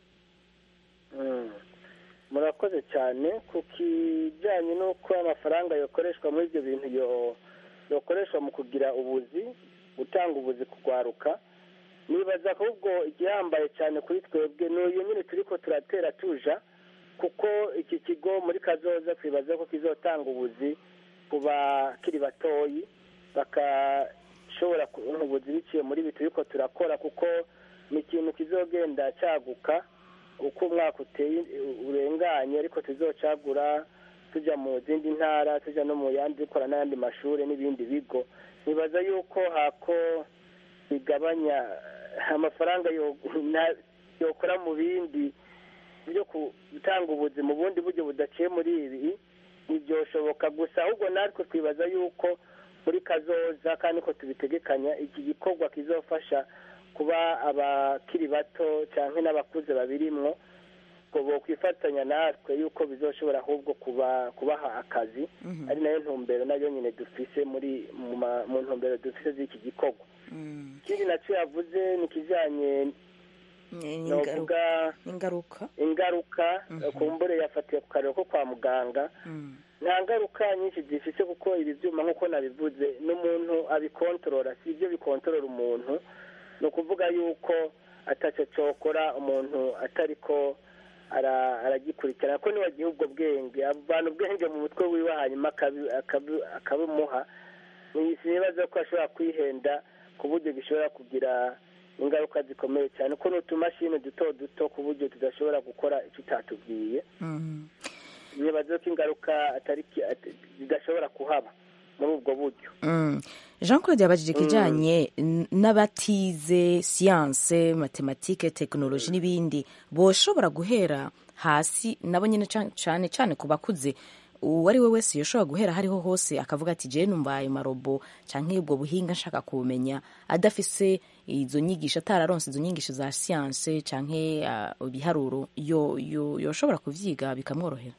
S6: Mm. murakoze cyane ku kijyanye n'uko amafaranga yakoreshwa muri ibyo bintu yo- yokoreshwa mu kugira ubuzi gutanga ubuzi kugwaruka nibaza ko ubwo igihambaye cyane kuri twebwe ni uyu nyine turi ko turatera tuja kuko iki kigo muri kazoza twibaza ko kizotanga ubuzi ku bakiri batoyi bakashobora kubona ubuzi biciye muri ibi turi ko turakora kuko ni ikintu kizogenda cyaguka uko umwaka uteye urenganye ariko tuzocagura tujya mu zindi ntara tujya no mu yandi dukora n'ayandi mashuri n'ibindi bigo nibaza yuko hako bigabanya amafaranga yo- na- yokora mu bindi byo gutanga ubuzi mu bundi buryo budaciye muri ibi ntibyoshoboka gusa ahubwo natwe twibaza yuko muri kazoza kandi ko tubitegekanya iki gikorwa kizofasha kuba abakiri bato cyangwa n'abakuze babirimwo ngo bokwifatanya natwe yuko bizoshobora ahubwo kuba kubaha akazi ari nayo ntumbero nayo nyine dufise muri mu ma- mu ntumbero dufise z'iki gikorwa ikindi nacyo yavuze ni ikijyanye novuga
S1: ingaruka
S6: ingaruka kumbure yafatiye ku karero ko kwa muganga nta ngaruka nyinshi zifite kuko ibi byuma nk'uko nabivuze n'umuntu abikontorora si ibyo bikontorora umuntu ni ukuvuga yuko atacyo cyokora umuntu atari ko ara- aragikurikirana ko niwagiha ubwo bwenge abantu ubwenge mu mutwe wiwe hanyuma akabi- akabi- akabimuha sinibaza ko ashobora kwihenda ku buryo gishobora kugira ingaruka zikomeye cyane ko ni utumashini duto duto ku buryo tudashobora gukora icyo utatubwiye nibaza ko ingaruka atari ki- at- zidashobora kuhaba muri ubwo buryo
S1: Mm. jean claude yabajije ikijyanye n- n'abatize siyanse matematike tekinoloji n'ibindi boshobora guhera hasi nabo nyine ca- cane cane ku bakuze uwo ari we wese yoshobora guhera hariho hose akavuga ati jewe numva ayo marobo canke ubwo buhinga nshaka kubumenya adafise izo nyigisho atararonse izo nyigisho za siyanse canke ah, ibiharuro yo- yo- yoshobora kuvyiga bikamworohera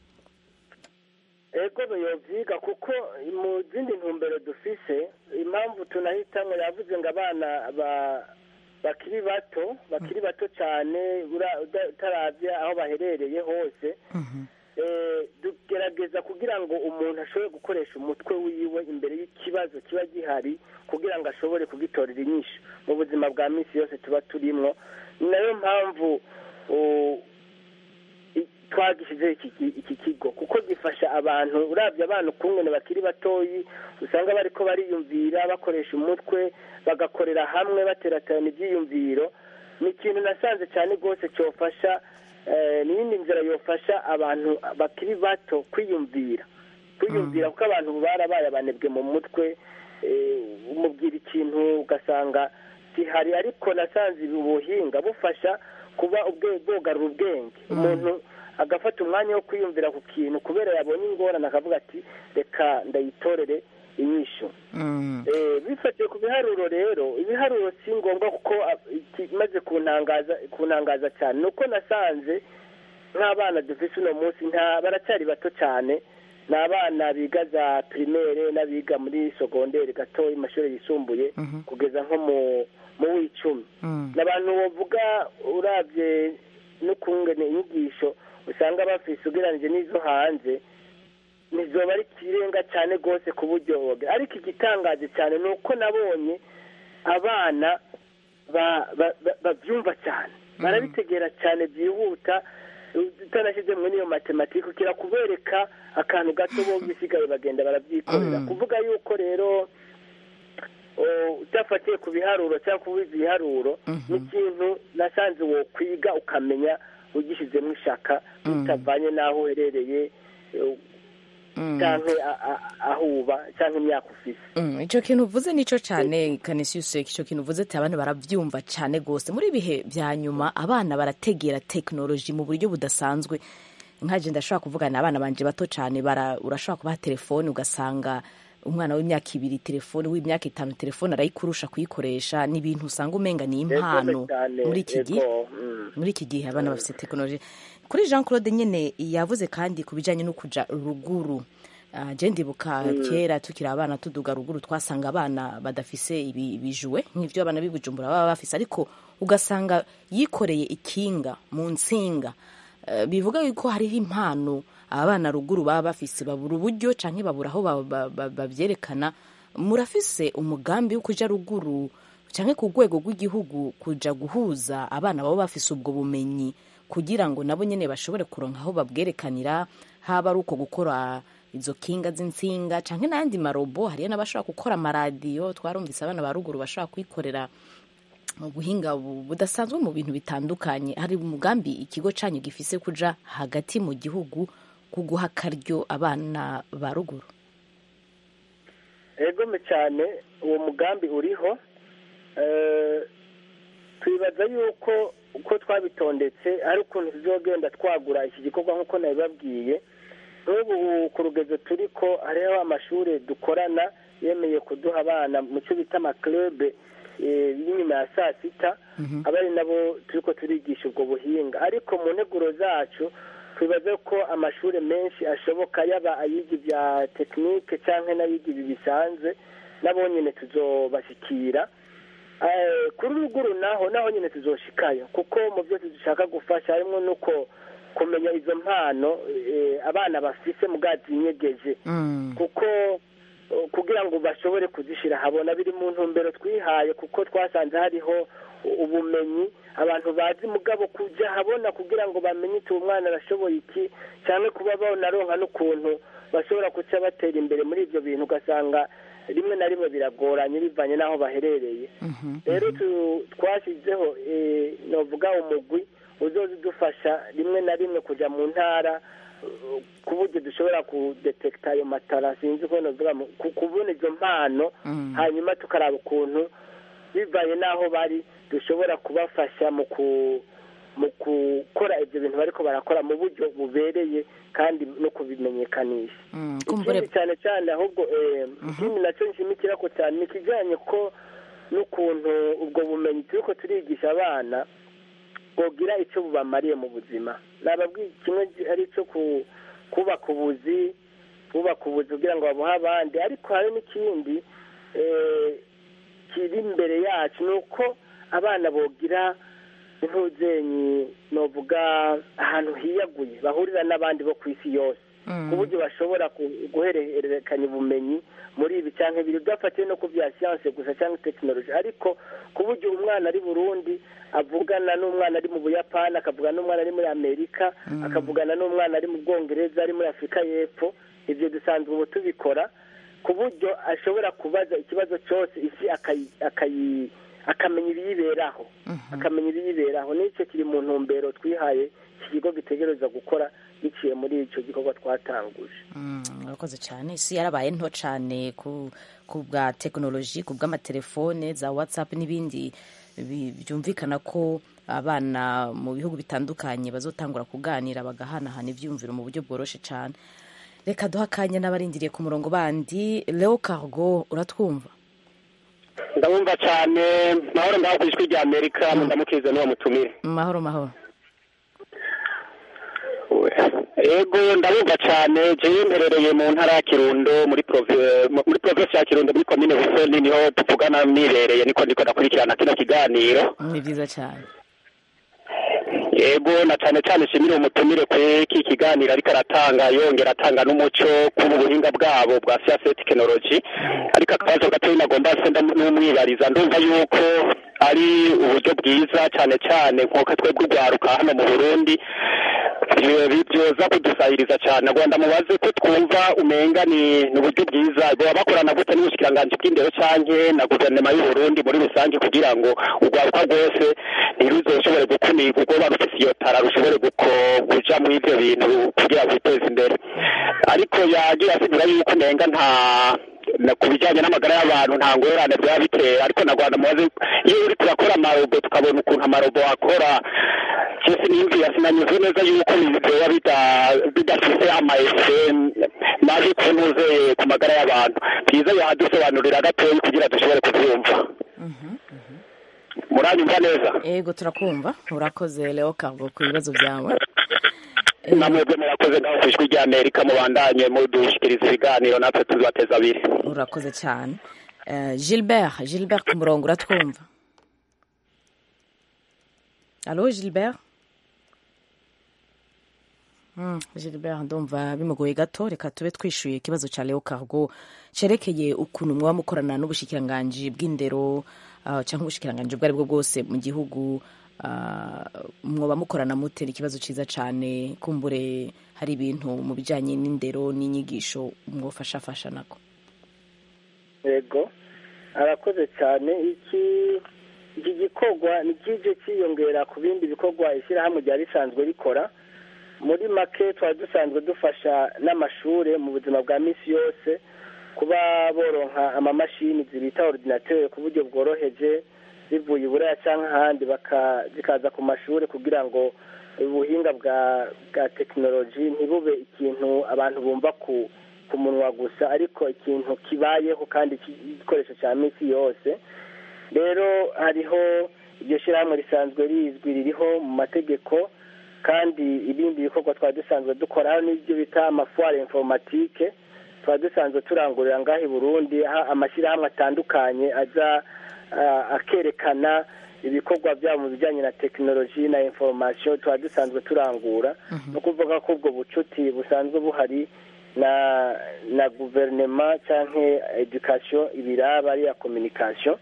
S6: ego yovyiga kuko mu zindi ntumbero dufise impamvu tunahitamwo yavuze ngo abana ba bakiri bato bakiri bato cyane ura- uda- utaravya aho baherereye hose eh, tugerageza kugira ngo umuntu ashobore gukoresha umutwe wiwe imbere y'ikibazo kiba gihari kugira ngo ashobore kugitorera inyishu mu buzima bwa minsi yose tuba turimwo ni nayo mpamvu uh, i- twagishyizeho iki ki- iki kigo kuko gifasha abantu urabye abana ukungene bakiri batoyi usanga bariko bariyumvira bakoresha umutwe bagakorera hamwe bateraterana ibyiyumviro ni ikintu nasanze cyane rwose cyofasha eh, n'iyindi nzira yofasha abantu bakiri bato kwiyumvira kwiyumvira kuko abantu ubu barabaye abanebwe mu mutwe eh, umubwira ikintu ugasanga gihari ariko nasanze ubu buhinga bufasha kuba ubwe bwogarura ubwenge umuntu agafata umwanya wo kwiyumvira ku kintu kubera yabonye ingorane akavuga ati reka ndayitorere inyishu Eh, bifatiye ku biharuro rero ibiharuro si ngombwa kuko ah, ikimaze kuntangaza kuntangaza cyane ni uko nasanze nk'abana dufise uno munsi nta baracyari bato cyane ni abana biga za primaire n'abiga muri sogonderi gato amashuri yisumbuye kugeza nko mu mu w'icumi ni abantu bavuga urabye n'ukungene inyigisho usanga bafise ugereranije n'izo hanze ntizoba ari ikirenga cyane rwose ku buryo ariko igitangaje cyane ni uko nabonye abana ba- ba- ba- babyumva cyane barabitegera cyane byihuta utanashyize muri iyo matematike ukira kubereka akantu gato bo bisigaye bagenda barabyikorera kuvuga yuko rero o, udafatiye ku biharuro cyangwa kubiza ibiharuro ni ikintu nasanze wo kwiga ukamenya ugishyizemo ishaka bitavanye n'aho uherereye eh, cyangwa a- a- aho uba cyangwa imyaka ufise
S1: Mm, ico kintu uvuze nico cane Canisius ico kintu uvuze ati abana baravyumva cane gose muri ibihe vya nyuma abana barategera technology mu buryo budasanzwe nkaje ndashobora kuvugana abana banje bato cane bara urashobora kubaha telefone ugasanga umwana w'imyaka ibiri telefone w'imyaka itanu telefone arayikurusha kuyikoresha ni ibintu usanga umenga ni impano
S6: cyane,
S1: muri iki gihe
S6: yego, mm.
S1: muri iki gihe abana bafite tekinoloji kuri jean claude nyine yavuze kandi ku bijyanye no kuja ruguru Ah, je ndibuka kera tukiri abana tuduga ruguru twasanga abana badafise ibi- ibijuwe nk'ivyo abana b'ibujumbura baba bafise ariko ugasanga yikoreye ikinga mu nsinga Eh, bivuga yuko hariho impano abana ruguru baba bafise babura uburyo canke babura aho ba- ba- ba- bavyerekana murafise umugambi wo kuja ruguru canke ku rwego rw'igihugu kuja guhuza abana baba bafise ubwo bumenyi kugira ngo nabo nyene bashobore kuronka aho babwerekanira haba ari uko gukora izo kinga z'insinga canke n'ayandi marobo hariyo n'abashobora gukora amaradiyo twarumvise abana ba ruguru bashobora kwikorera ubuhinga bu- budasanzwe mu bintu bitandukanye hari umugambi ikigo canyu gifise kuja hagati mu gihugu kuguha akaryo abana ba ruguru
S6: egome cyane uwo mugambi uriho Eh, twibaza yuko uko twabitondetse ari ukuntu tuzogenda twagura iki gikorwa nk'uko nabibabwiye nk'ubu ku rugezo turi ko hariho amashuri dukorana yemeye kuduha abana mu cyo bita amakirebe y'inyuma ya saa sita aba ari nabo turi ko turigisha ubwo buhinga ariko mu nteguro zacu twibaze ko amashuri menshi ashoboka yaba ayiga ibya tekinike cyangwa n'ayiga ibi bisanzwe nabo nyine tuzobashyikira kuri ruguru naho naho nyine tuzoshikayo kuko mu byo dushaka gufasha harimo n'uko kumenya izo mpano abana bafise mu bwato inyegeje kuko kugira ngo bashobore kuzishyira habona biri mu ntumbero twihaye kuko twasanze hariho ubumenyi abantu bazi mugabo kujya habona kugira ngo bamenye iti umwana arashoboye iki cyangwa kuba bonaronka n'ukuntu bashobora guca batera imbere muri ibyo bintu ugasanga rimwe na rimwe biragoranye bivanye n'aho baherereye rero twashyizeho navuga umugwi uzoza udufasha rimwe na rimwe kujya mu ntara ku buryo dushobora kudetekita ayo matara sinzi ko navuga kubona izo mpano hanyuma tukaraba ukuntu bivanye n'aho bari dushobora kubafasha mu mu gukora ibyo bintu bariko barakora mu buryo bubereye kandi no kubimenyekanisha ikindi cyane cyane ahubwo ikindi nacyo nshimikira ko cyane ni ikijyanye ko n'ukuntu ubwo bumenyi turi ko turigisha abana bwogira icyo bubamariye mu buzima nababwiye kimwe ari icyo kubaka ubuzi kubaka ubuzi kugira ngo babuhe abandi ariko hari n'ikindi kiri imbere yacu ni uko abana bogira intuzenyi novuga ahantu hiyaguye bahurira n'abandi bo ku isi yose ku buryo bashobora guhererekanya ubumenyi muri ibi cyangwa ibiri udafatiye no ku bya siyanse gusa cyangwa tekinoloji ariko ku buryo umwana ari burundi avugana n'umwana ari mu buyapani akavugana n'umwana ari muri amerika akavugana n'umwana ari mu bwongereza ari muri afurika y'epfo ibyo dusanzwe ubu tubikora ku buryo ashobora kubaza ikibazo cyose isi akayi akamenya ibiyiberaho akamenya ibiyiberaho n'icyo kiri mu ntumbero twihaye iki kigo gitegereza gukora biciye muri icyo gikorwa twatanguje
S1: murakoze cyane isi yarabaye nto cyane ku bwa tekinoloji ku bw'amatelefone za watsapu n'ibindi byumvikana ko abana mu bihugu bitandukanye bazotangura kuganira bagahanahana ibyumviro mu buryo bworoshye cyane reka duha akanya n'abarindiriye ku murongo bandi leo cargo uratwumva
S10: ndabumva cyane mahoro ngaho ku ijwi rya amerika ndamukize n'uwo mutumire
S1: mahoro mahoro
S10: ego ndabumva cyane jewe mperereye mu ntara ya kirundo muri muri provinsi ya kirundo muri komine busoni niho tuvugana nibereye niko ndiko ndakurikirana kino kiganiro
S1: ni byiza cyane
S10: yego na cyane cyane shimire umutumire kuri iki kiganiro ariko aratanga yongera atanga n'umuco ku buhinga bwabo bwa siyanse tekinoloji ariko akabazo gatoya nagomba se n'umwibariza ndumva yuko ari uburyo bwiza cyane cyane nk'uko twebwe urwaruka hano mu burundi byoza kudusahiriza cyane rwanda mubaze ko twumva umenga ni uburyo bwiza baba bakorana gute n'ubushikiranganji bw'indero canke na guverinoma y'uburundi muri rusange kugira ngo urwaruka rwose ntiruzoshobore gukumirwa ubwo barufise iyo tara rushobore kuja muri ivyo bintu kugira rwiteze imbere ariko yagira asigura yuko umenga nta ku bijyanye n'amagara y'abantu nta ngorane byaba bitera ariko na rwanda mubaze iyo uri turakora amarobo tukabona ukuntu amarobo akora cyose n'imvira sinanyuze neza yuko biba bidafite amaese mabi kunuze ku magara y'abantu byiza yadusobanurira gatoya kugira dushobore kubyumva muranyumva neza
S1: yego turakumva urakoze leo cargo ku bibazo byawe
S10: namwebwe murakoze ngaho ku ijwi rya amerika mubandanye mudushyikiriza ibiganiro natwe tubateza abiri
S1: urakoze cyane gilbert gilbert ku murongo uratwumva alo gilbert gilbert ndumva bimugoye gato reka tube twishyuye ikibazo cya leo cargo cyerekeye ukuntu mwaba mukorana n'ubushikiranganji bw'indero cyangwa ubushikiranganji ubwo ari bwo bwose mu gihugu mwoba mukorana mutera ikibazo cyiza cyane kumbure hari ibintu mu bijyanye n'indero n'inyigisho mwofashafasha nako
S6: yego arakoze cyane iki iki gikorwa ni kijye cyiyongera ku bindi bikorwa ishyirahamwe ryari risanzwe rikora muri make twari dusanzwe dufasha n'amashuri mu buzima bwa minsi yose kuba boronka amamashini zibita ordinateur ku buryo bworoheje zivuye iburaya cyangwa ahandi baka- zikaza ku mashuri kugira ngo ubuhinga bwa bwa tekinoloji ntibube ikintu abantu bumva ku ku munwa gusa ariko ikintu kibayeho kandi ki- igikoresho cya minsi yose rero hariho iryo shyirahamwe risanzwe rizwi ririho mu mategeko kandi ibindi bikorwa twari dusanzwe dukora hano n'ibyo bita amafuware informatike twari dusanzwe turangurira ngaho i burundi aho amashyirahamwe atandukanye aza ah, akerekana ibikorwa byabo mu bijyanye na tekinoloji na inforomasiyo twari dusanzwe turangura no kuvuga ko ubwo bucuti busanzwe buhari na na guverinoma cyangwa edukasiyo ibiraba ariya kominikasiyo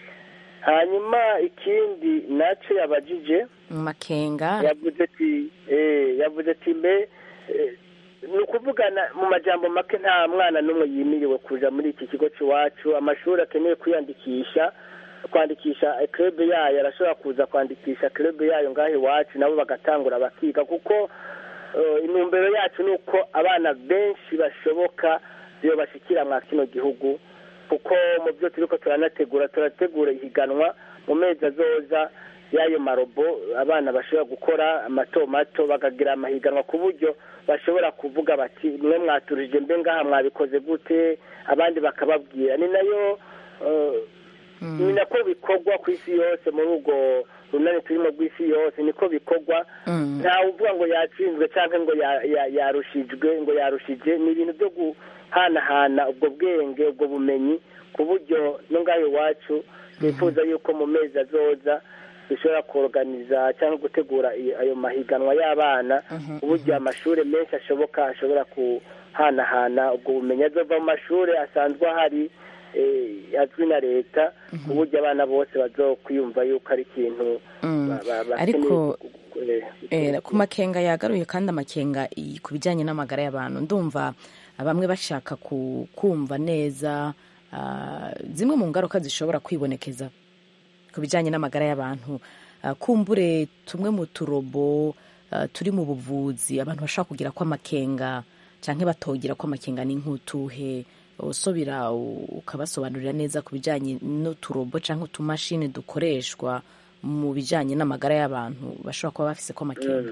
S6: hanyuma ikindi nacyo yabajije
S1: makenga
S6: yavuze ati eh, yavuze ati mbe eh, ni ukuvugana mu majambo make nta mwana n'umwe yimiriwe kuja muri iki kigo cy'iwacu amashuri akeneye kwiyandikisha kwandikisha club yayo arashobora kuza kwandikisha club yayo ngaho iwacu nabo bagatangura bakiga kuko eh, intumbero yacu ni uko abana benshi bashoboka iyo bashikira mwa kino gihugu kuko mu byo turiko turanategura turategura ihiganwa mu mezi azoza y'ayo marobo abana bashobora gukora mato mato bakagira amahiganwa ku buryo bashobora kuvuga bati mwe mwaturije mbe ngaha mwabikoze gute abandi bakababwira ni nayo eh, ni nako bikorwa ku isi yose muri ubwo runani turimo rw'isi yose niko bikorwa ntawe uvuga ngo yatsinzwe cyangwa ngo ya- ya- yarushijwe ngo yarushije ni ibintu byo guhanahana ubwo bwenge ubwo bumenyi ku buryo no ngaho iwacu twifuza yuko mu mezi azoza dushobora kuorganiza cyangwa gutegura i- ayo mahiganwa y'abana ku buryo amashuri menshi ashoboka ashobora kuhanahana ubwo bumenyi azova mu mashuri asanzwe ahari eh, azwi na leta ku buryo abana bose bazokwiyumva yuko ari ikintu
S1: Mm.
S6: ba- ba- bakeneye
S1: ariko
S6: gu- gu- eh,
S1: Eh, ku makenga yagaruye kandi amakenga i- ku bijyanye n'amagara y'abantu ndumva bamwe bashaka ku- kumva neza ah, zimwe mu ngaruka zishobora kwibonekeza ku bijyanye n'amagara y'abantu Ah, kumbure tumwe mu turobo ah, turi mu buvuzi abantu bashobora kugira ko amakenga cyangwa batogira ko amakenga ni nk'utuhe usubira u- ukabasobanurira neza ku bijyanye n'uturobo cyangwa utumashini dukoreshwa mu bijyanye n'amagara y'abantu bashobora kuba bafise ko amakenga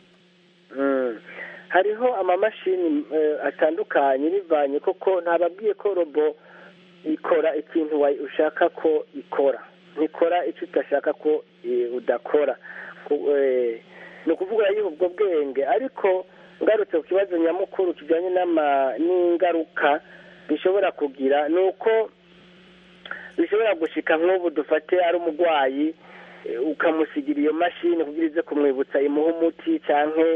S6: Mm. hariho amamashini eh, atandukanye bivanye koko ntababwiye ko robo ikora ikintu wa- ushaka ko ikora ntikora icyo udashaka ko eh, udakora Ku- eh, ni ukuvuga yuko ubwo bwenge ariko ngarutse ku kibazo nyamukuru kijyanye n'ama- n'ingaruka bishobora kugira ni uko bishobora gushika nk'ubu dufate ari umurwayi eh, ukamusigira iyo mashini kugira ize kumwibutsa imuha umuti cyangwa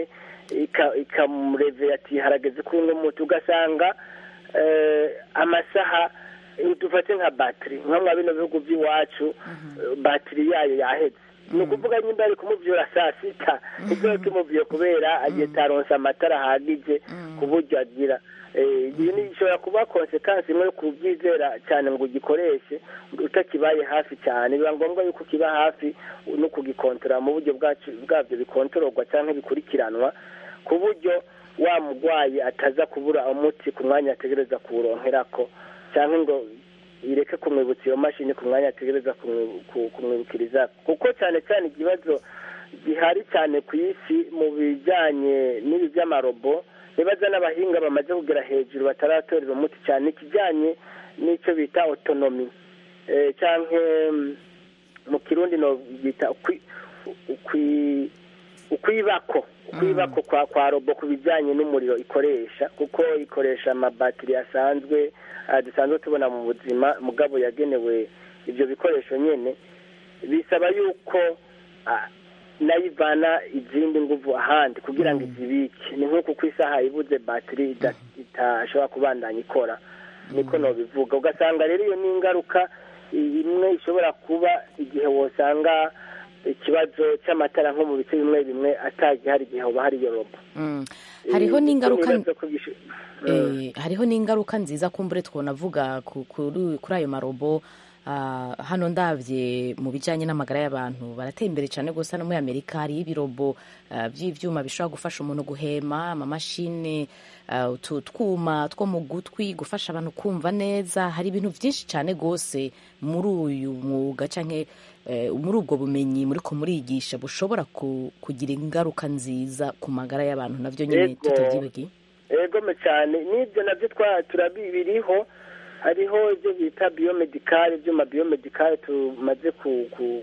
S6: ikamurevera ati harageze kunywa umuti ugasanga eh, amasaha eh, dufate nka batiri nka mwa bino bihugu by'iwacu eh, batiri yayo yaheze ni ukuvuga nyimba ari kumuvyura saa sita ibyo kimuvuye kubera agiye taronsa amatara ahagije ku buryo agira Eh, iyi ni ishobora kuba konsekansi imwe yo kubyizera cyane ngo ugikoreshe utakibaye hafi cyane biba ngombwa yuko kiba hafi no kugikontorora mu buryo bwacu bwabyo bikontororwa cyangwa bikurikiranwa ku buryo wa murwayi ataza kubura umuti ku mwanya ategereza kuwuronkerako cyangwa ngo ireke kumwibutsa iyo mashini ku mwanya ategereza kumwi- ku- kumwibukiriza kuko cyane cyane ikibazo gihari cyane ku isi mu bijyanye n'ibi by'amarobo nibaza n'abahinga bamaze kugera hejuru bataratorera umuti cyane ikijyanye n'icyo bita otonomi eh, cyangwa mm, mu kirundi no bita ukwi- ukwi- ukwibako ukwibako kwa kwa robo ku bijyanye n'umuriro ikoresha kuko ikoresha amabatiri asanzwe ah, dusanzwe tubona mu buzima mugabo yagenewe ibyo bikoresho nyine bisaba yuko ah, nayo ivana izindi nguvu ahandi kugira ngo izibike ni nk'uko ku isaha ibuze batiri ida- itashobora kubandanya ikora niko nobivuga ugasanga rero iyo ni ingaruka imwe ishobora kuba igihe wosanga ikibazo cy'amatara nko mu bice bimwe bimwe atagihari igihe hoba hari iyo robo
S1: Mm. hariho n'ingaruka
S6: Nibaza ko bisho-
S1: Eh, hariho n'ingaruka nziza kumbure twonavuga ku- kuri kuri ayo marobo Ah, hano ndabye mu bijyanye n'amagara y'abantu barateye imbere cyane rwose hano muri amerika hariho ibirobo ah, by'ibyuma bishobora gufasha umuntu guhema amamashini ah, utu twuma two mu gutwi gufasha abantu kumva neza hari ibintu byinshi cyane rwose muri uyu mwuga cyangwa eh, muri ubwo bumenyi muri ko murigisha bushobora ku- kugira ingaruka nziza ku magara y'abantu nabyo nyine
S6: Yego.
S1: tutabyibagiye
S6: egome cyane n'ibyo nabyo twa turabiriho hariho ibyo bita biyomedikari ibyuma biyomedikari tumaze ku- ku-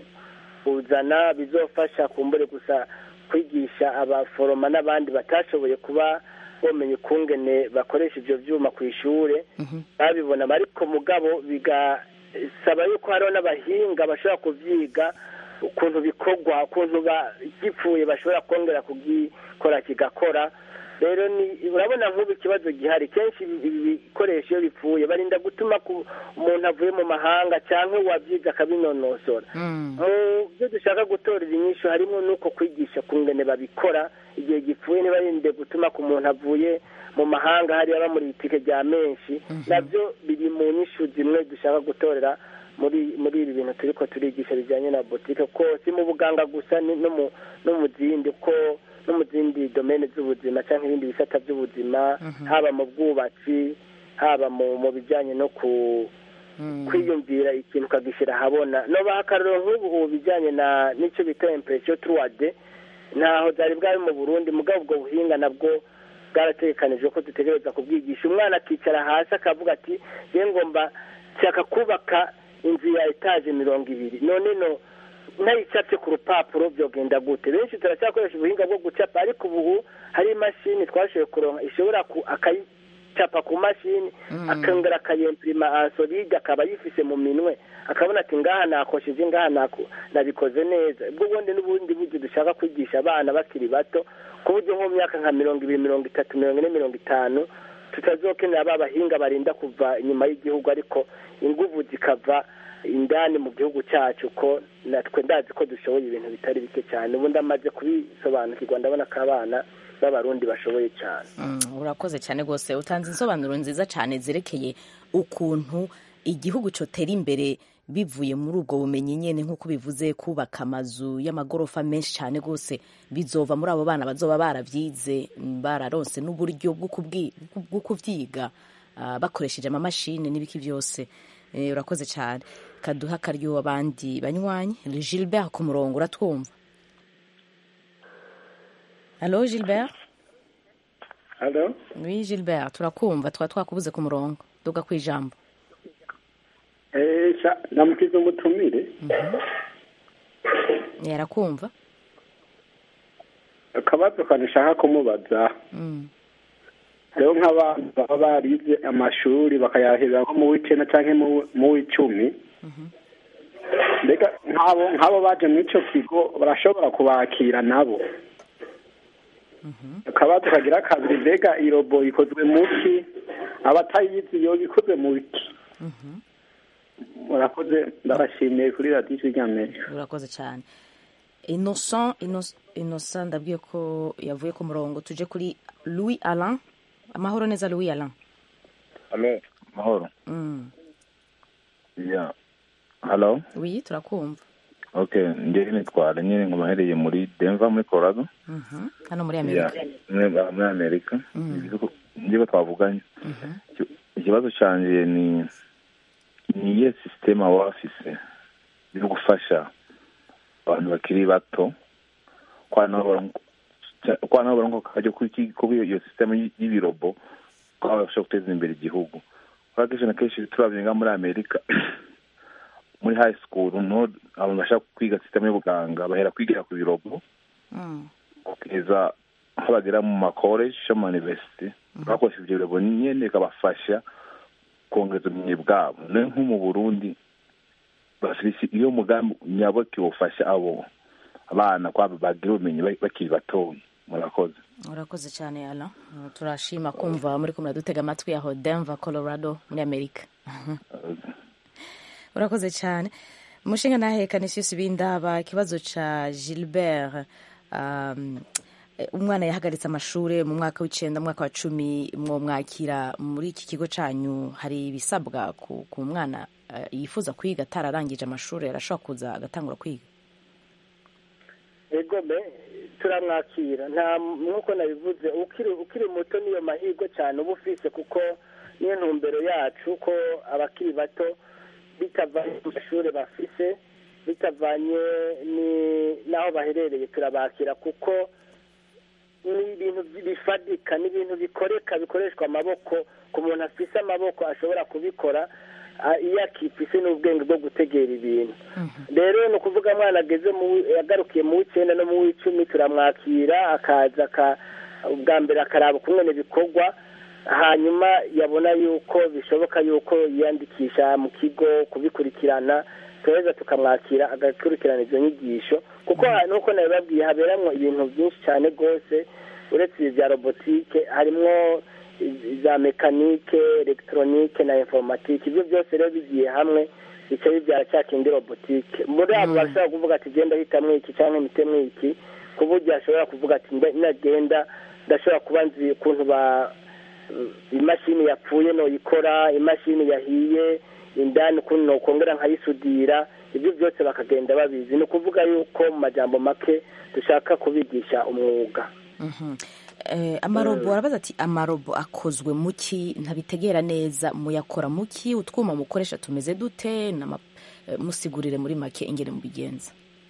S6: kuzana bizofasha kumbure gusa kwigisha abaforoma n'abandi batashoboye kuba bomenya ukungene bakoresha ibyo byuma ku ishuri babibona ariko mugabo bigasaba yuko hariho n'abahinga bashobora kubyiga ukuntu bikorwa ukuntu ba- gipfuye bashobora kongera kugikora kigakora rero ni urabona nk'ubu ikibazo gihari kenshi ibi ibi bikoresho iyo bipfuye barinda gutuma ku umuntu avuye mu mahanga cyangwa uwabyize akabinonosora mu byo dushaka gutorera inyishu harimo n'uko kwigisha ku ngene babikora igihe gipfuye ntibarinde gutuma ku muntu avuye mu mahanga hariya bamuri itike rya menshi nabyo biri mu nyishu zimwe dushaka gutorera muri muri ibi bintu turi ko turigisha bijyanye na botike ko si mu buganga gusa ni no mu no mu zindi ko no mu zindi domene z'ubuzima cyangwa ibindi bisata by'ubuzima haba mu bwubatsi haba mu mu bijyanye no ku kwiyumvira ikintu ukagishyira ahabona no bahakaruro nk'ubu ubu bijyanye na n'icyo bita impresiyo turuwade ntaho byari bwari mu burundi mugabo ubwo buhinga nabwo bwarategekanijwe ko dutegereza kubwigisha umwana akicara hasi akavuga ati ye ngomba nshaka kubaka inzu ya etaje mirongo ibiri none no nayicapye ku rupapuro byogenda gute benshi turacyakoresha ubuhinga bwo gucapa ariko ubu hari imashini twashoboye kuronka ishobora ku akayicapa ku mashini akongera akayempirima ansolide akaba yifise mu minwe akabona ati ngaha nakosheje ngaha nako- nabikoze neza ubwo bundi n'ubundi buryo dushaka kwigisha abana bakiri bato ku buryo nko mu myaka nka mirongo ibiri mirongo itatu mirongo ine mirongo itanu tutazokenera ba bahinga barinda kuva inyuma y'igihugu ariko inguvu zikava indani mu gihugu cyacu ko natwe ndazi ko dushoboye ibintu bitari bike cyane ubu ndamaze kubisobanukirwa ndabona ko abana b'abarundi bashoboye cyane
S1: Mm, urakoze cyane rwose utanze insobanuro nziza cyane zerekeye ukuntu igihugu cyotera imbere bivuye muri ubwo bumenyi nyine nk'uko bivuze kubaka amazu y'amagorofa menshi cyane rwose bizova muri abo bana bazoba barabyize mm, bararonse n'uburyo bwo kubwi- bwo kubyiga ah, bakoresheje amamashini n'ibiki byose Eh, urakoze cyane kaduha akaryo abandi banywanyi gilbert ku murongo uratwumva halo gilbert
S8: halo
S1: Oui, Gilbert, turakumva twa twakubuze ku murongo duga ku ijambo
S8: esha namukize umutumire
S1: yarakumva
S8: akabazo kanishaka kumubaza
S1: Mm.
S8: rero nk'abantu baba barize amashuri bakayahera nko mu w'icenda canke mu- mu w'icumi mbega nk'abo nk'abo baje muri ico kigo barashobora kubakira nabo akabazo kagira kabiri mbega irobo ikozwe mu ki abatayizi yoba ikozwe mu ki murakoze ndabashimiye kuri radiyo ijwi ry'amerika
S1: urakoze cyane innocent Inno- innocent ndabwiye ko yavuye ku murongo tuje kuri louis alain amahoro neza louis alain
S11: Halo, mahoro.
S1: mm.
S11: Yeah. Halo.
S1: oui turakumva
S11: Okay, ndiye nitwara nyine ngo mahereye muri Denver muri Colorado.
S1: Mhm. hano muri
S11: Yeah.
S1: amerika
S11: Muri muri Amerika.
S1: Mm.
S11: Ndiye twavuganye.
S1: Mhm.
S11: Iki- Ikibazo canje ni ni iyihe system waba bafise yo gufasha abantu bakiri bato kwana kwana barongo kajya kuri iki- kuri iyo system y- y'ibirobo ko bashobora guteza imbere igihugu kubera kenshi na kenshi turabye nga muri amerika muri high school no abantu bashaka kwiga system y'ubuganga bahera kwigira ku birobo
S1: Mm.
S11: kugeza aho bagera mu makoleji yo mu university bakoresha ibyo birobo nyine bikabafasha kongeza ubumenyi bwabo nayo nko mu burundi bafise iyo mugambi nyaboke wofasha abo abana kwabo bagira ubumenyi bak- bakiri batoya murakoze
S1: urakoze cyane alain Uh, turashima kumva muri kumwe dutega amatwi aho denver colorado muri amerika urakoze cyane umushinga ntahekane sisi bindaba ikibazo ca gilbert um, eh, umwana yahagaritse amashuri mu mwaka w'icenda mu mwaka wa cumi mwomwakira muri iki kigo canyu hari ibisabwa ku, ku mwana eh, yifuza kwiga atararangije amashuri arashobora kuza agatangura kwiga
S6: egome turamwakira nta nk'uko nabivuze ukiri ukiri muto niyo mahirwe cyane uba ufise kuko niyo ntumbero yacu ko abakiri bato bitavanye mu mashuri bafise bitavanye ni- n'aho baherereye turabakira kuko ni ibintu bifadika ni ibintu bikoreka bikoreshwa amaboko ku muntu afise amaboko ashobora kubikora ah, iyo akifise n'ubwenge bwo gutegera ibintu rero ni ukuvuga mwana ageze mu yagarukiye mu w'icyenda no mu w'icumi turamwakira akaza aka- ubwa mbere akaraba ukuntu bikorwa hanyuma yabona yuko bishoboka yuko yiyandikisha mu kigo kubikurikirana turaheza tukamwakira agakurikirana izo nyigisho kuko nuko nabibabwiye haberamwo ibintu byinshi cyane rwose uretse ibi bya robotike harimwo za mekanike elegitoronike na informatike ibyo byose rero bigiye hamwe bica bibyara cya kindi robotike muri abo bashobora kuvuga ati genda hitamwo iki cyangwa mitemwo iki ku buryo ashobora kuvuga ati "Nda- nagenda ndashobora kuba nzi ukuntu ba imashini yapfuye noyikora imashini yahiye indani ukuntu nokongera nkayisudira ibyo byose bakagenda babizi ni ukuvuga yuko mu majambo make dushaka kubigisha umwuga
S1: Mhm. Eh, amarobo arabaza ati amarobo akozwe muki ntabitegera neza muyakora muki utwuma mukoresha tumeze dute Nama- eh, musigurire muri make ingene mubigenza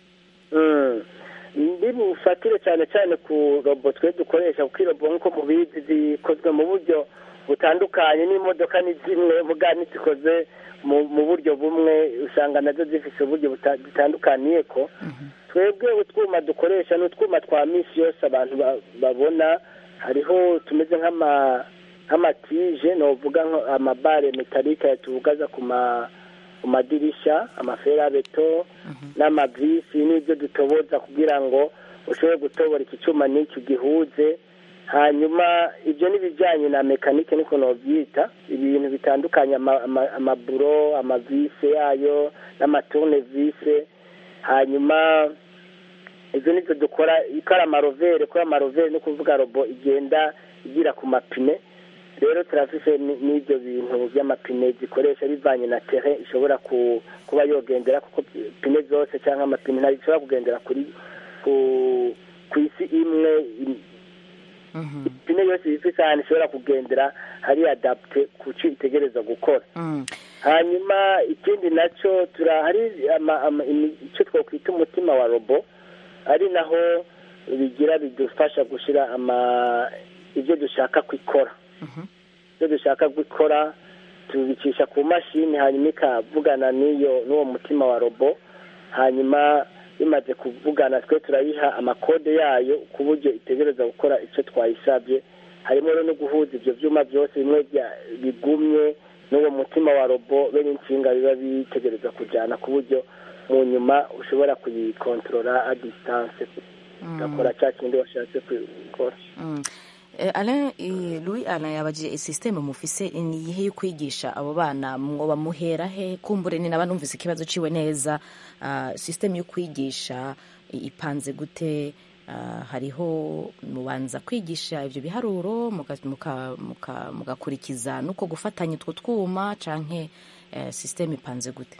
S6: Mm. ndi bufatire cyane cyane ku robo twe dukoresha kuko irobo nk'uko mubizi zikozwe mu buryo butandukanye n'imodoka ni zimwe muga ntizikoze mu mu buryo bumwe usanga nazo zifite uburyo buta- butandukaniye ko twebwe utwuma dukoresha ni utwuma twa minsi yose abantu ba- babona hariho tumeze nk'ama nk'amatije novuga nko- amabare metalike tuvugaza ku ma ku madirisha amaferabeto n'amavisi n'ibyo dutoboza kugira ngo ushobore gutobora iki cyuma n'iki gihuze hanyuma ibyo n'ibijyanye na mekanike niko nobyita ibintu bitandukanye ama- ama- amaburo amavise yayo n'amaturunevise hanyuma izo nizo dukora ko ari amarovere ko ari amarovere ni ukuvuga robo igenda igira ku mapine rero turafise ni- n'ibyo bintu by'amapine zikoresha bivanye na tere ishobora ku- kuba yogendera kuko pine zose cyangwa amapine ntabwo ishobora kugendera kuri ku ku isi imwe im- ipine yose ifise ahantu ishobora kugendera hari adapte ku cyo itegereza gukora hanyuma ikindi nacyo tura hari ama- ama- imi- icyo twakwita umutima wa robo ari naho bigira bidufasha gushyira ama ibyo dushaka kwikora ibyo dushaka gukora tubicisha ku mashini hanyuma ikavugana n'iyo n'uwo mutima wa robo hanyuma bimaze kuvugana twe turayiha amakode yayo ku buryo itegereza gukora icyo twayisabye harimo rero no guhuza ibyo byuma byose bimwe bya- bigumye n'uwo mutima wa robo be n'insinga biba bitegereza kujyana ku buryo mu nyuma ushobora kuyikontorora a distance ugakora cya kindi washatse gukora
S1: Mm. Eh, Alain eh, Louis Alain yabajije systeme mufise ni iyihe yo kwigisha abo bana mwoba muhera he kumbure ni naba numvise ikibazo ciwe neza uh, systeme yo kwigisha i- ipanze gute uh, hariho mubanza kwigisha ivyo biharuro muga- muka- muka- mugakurikiza nuko gufatanya utwo twuma canke eh, systeme ipanze gute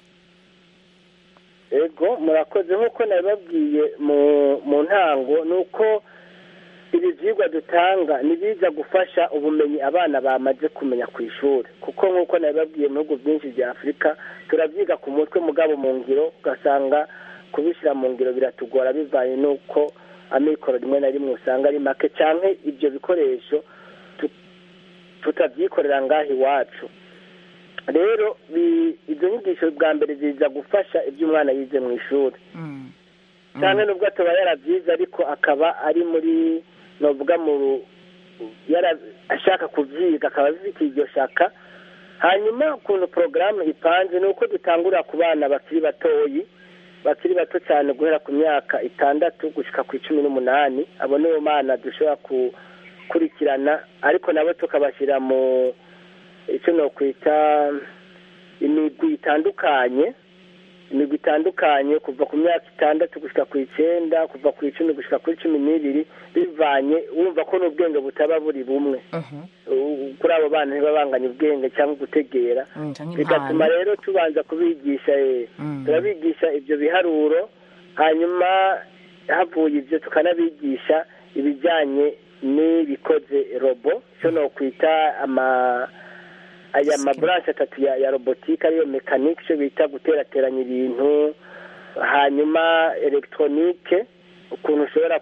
S6: ego murakoze nk'uko nabibabwiye mu mu ntango ni uko ibi byigwa dutanga ntibiza gufasha ubumenyi abana bamaze kumenya ku ishuri kuko nk'uko nabibabwiye mu bihugu byinshi bya afurika turabyiga ku mutwe mugabo mu ngiro ugasanga kubishyira mu ngiro biratugora bivanye n'uko amikoro rimwe na rimwe usanga ari make cyangwa ibyo bikoresho tu- tutabyikorera ngaha iwacu rero bi- izo nyigisho bwa mbere ziza gufasha ibyo umwana yize mu ishuri cyane nubwo ataba yarabyize ariko akaba ari muri novuga mu ru- yara- ashaka kubyiga akaba afite iryo shaka hanyuma ukuntu porogaramu ipanze ni uko dutangurira ku bana bakiri batoyi bakiri bato cyane guhera ku myaka itandatu gushyika ku icumi n'umunani abo nibo bana dushobora gukurikirana ariko nabo tukabashyira mu icyo nokwita imigwi itandukanye imigwi itandukanye kuva ku myaka itandatu gushyika ku icyenda kuva ku icumi gushyika kuri cumi n'ibiri bivanye wumva ko n'ubwenge butaba buri bumwe U- kuri abo bana ntibabanganye ubwenge cyangwa gutegera
S1: Mm, canke
S6: bigatuma
S1: impano.
S6: rero tubanza kubigisha eh,
S1: Mm.
S6: turabigisha ibyo biharuro hanyuma havuye ibyo tukanabigisha ibijyanye n'ibikoze robo icyo nokwita ama aya maburanshi atatu ya, ya robotike ariyo mekanike icyo bita guterateranya ibintu hanyuma elegitoronike ukuntu ushobora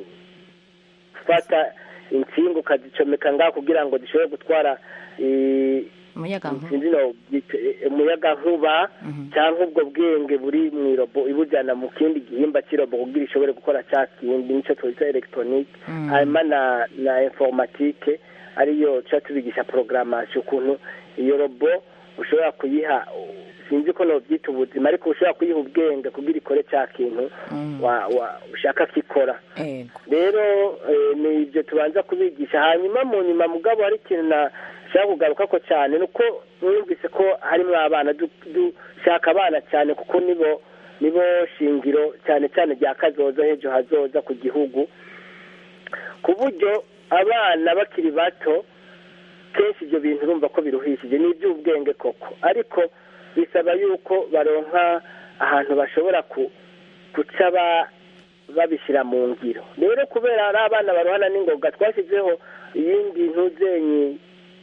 S6: gufata insinga ukazicomeka ngaho kugira ngo zishobore gutwara eh,
S1: umuyaga nkuba
S6: sinzi no byita, eh, umuyaga nkuba cyangwa ubwo bwenge buri mu irobo ibujyana mu kindi gihimba cy'irobo kugira ishobore gukora cya kindi nicyo twita elegitoronike
S1: Mm.
S6: hanyuma na na informatike ariyo tuba tubigisha programmation ukuntu iyo robo ushobora kuyiha sinzi ko nobyita ubuzima ariko ushobora kuyiha ubwenge kugira ikore cya kintu
S1: Mm.
S6: wa, wa ushaka kikora
S1: Ego.
S6: rero eh, ni ibyo tubanza kubigisha hanyuma mu nyuma mugabo hari ikintu nashaka kugaruka ko cyane ni uko mwumvise ko harimo abana du- dushaka abana cyane kuko nibo nibo shingiro cyane cyane rya kazoza h'ejo hazoza ku gihugu ku buryo abana bakiri bato kenshi ibyo bintu urumva ko biruhishije ni iby'ubwenge koko ariko bisaba yuko baronka ahantu bashobora ku guca ba- babishyira mu ngiro rero kubera ari abana barohana n'ingoga twashyizeho iyindi ntuzenyi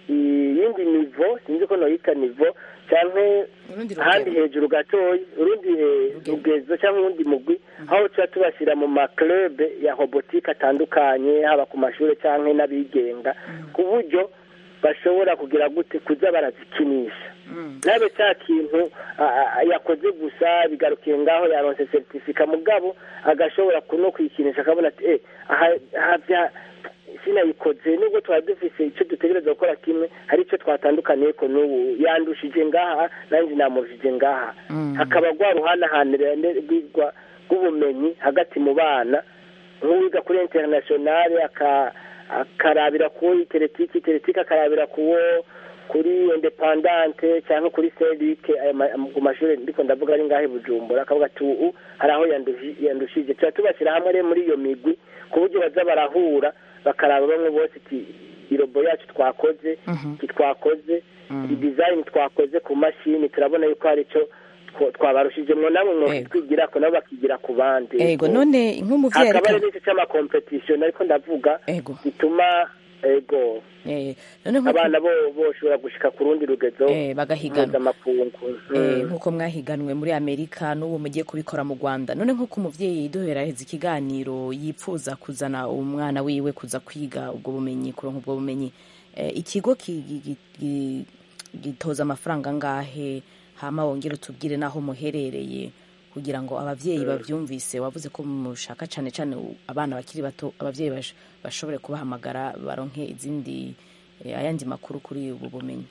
S6: iyindi nivo sinzi ko noyita nivo cyangwa
S1: Urundi
S6: ahandi
S1: rugero.
S6: hejuru gatoya urundi eh, rugezo cyangwa urundi mugwi aho tuba tubashyira mu maklube ya robotike atandukanye haba ku mashuri cyangwa n'abigenga ku buryo bashobora kugira gute kuza barazikinisha nabe cya kintu a- a- yakoze gusa bigarukiye ngaho yaronse seritifika mugabo agashobora no kwikinisha akabona ati eh aha aha bya sinayikoze nubwo twari dufise icyo dutegereza gukora kimwe hari icyo twatandukaniye ko n'ubu yandushije ngaha nanjye namurushije ngaha hakaba rwa ruhanahanire rw'igwa rw'ubumenyi hagati mu bana nk'uwiga kuri interinasiyonari aka- akarabira ku iteretike iteretike akarabira kuwo kuri independante cyangwa kuri serike ayo ma- ku mashuri ndiko ndavuga ari ngaho i bujumbura akavuga ati ubu hari aho yandushi- yandushije tuba tubashyira hamwe rero muri iyo migwi ku buryo baza barahura bakaraba bamwe bose iti irobo yacu twakoze iki twakoze iyi dizayini twakoze ku mashini turabona yuko hari icyo twa- twabarushijemo namwe mwokitwigira ko nabo bakigira ku bandi
S1: ego none nk'umuvyeyi
S6: hakaba
S1: ariko
S6: rero icyo cy'amakompetisiyo ariko ndavuga
S1: ego
S6: gituma ego
S1: eh, none nk'uko-
S6: abana bo boshobora gushika ku rundi rugezo
S1: Eh, bagahiganwa.
S6: mpuzamakungu
S1: Eh,
S6: Mm.
S1: nk'uko mwahiganwe muri amerika n'ubu mugiye kubikora mu rwanda none nk'uko umuvyeyi duheraheza ikiganiro yipfuza kuzana umwana wiwe kuza kwiga ubwo bumenyi kuronka ubwo bumenyi eh, ikigo ki- gi- gi- gi- gitoza amafaranga angahe hama wongere utubwire n'aho muherereye kugira ngo abavyeyi bavyumvise wavuze ko mushaka cane cane u- abana bakiri bato abavyeyi bash- bashobore kubahamagara baronke izindi eh, ayandi makuru kuri ubu bumenyi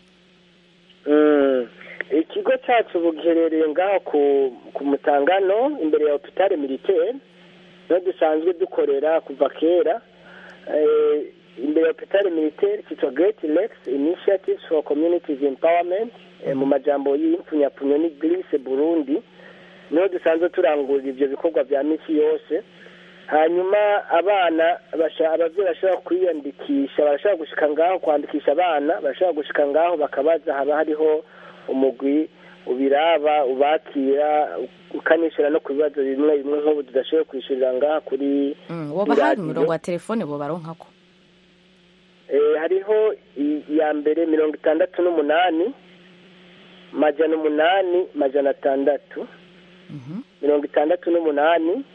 S6: Mm. ikigo cyacu ubu giherereye ngaho ku ku mutangano imbere ya hopitale militaire niho dusanzwe dukorera kuva kera Eh, imbere ya hopitale militaire cyitwa great lakes initiatives for communities empowerment Eh, mu majambo y'impfunyapfunyo ni grise burundi niho dusanzwe turangurira ibyo bikorwa bya misi yose hanyuma abana basha- abavyeyi bashobora kwiyandikisha barashobora gushika ngaho kwandikisha abana barashobora gushika ngaho bakabaza haba hariho umugwi ubiraba ubakira ukanishura no ku bibazo bimwe bimwe nk'ubu tudashoboye kwishyurira ngaha kuri
S1: Mm, woba hari
S6: iradiyo.
S1: umurongo wa telefone bobaronkako
S6: Eh, hariho i- iya mbere mirongo itandatu n'umunani majana umunani majana atandatu mirongo itandatu n'umunani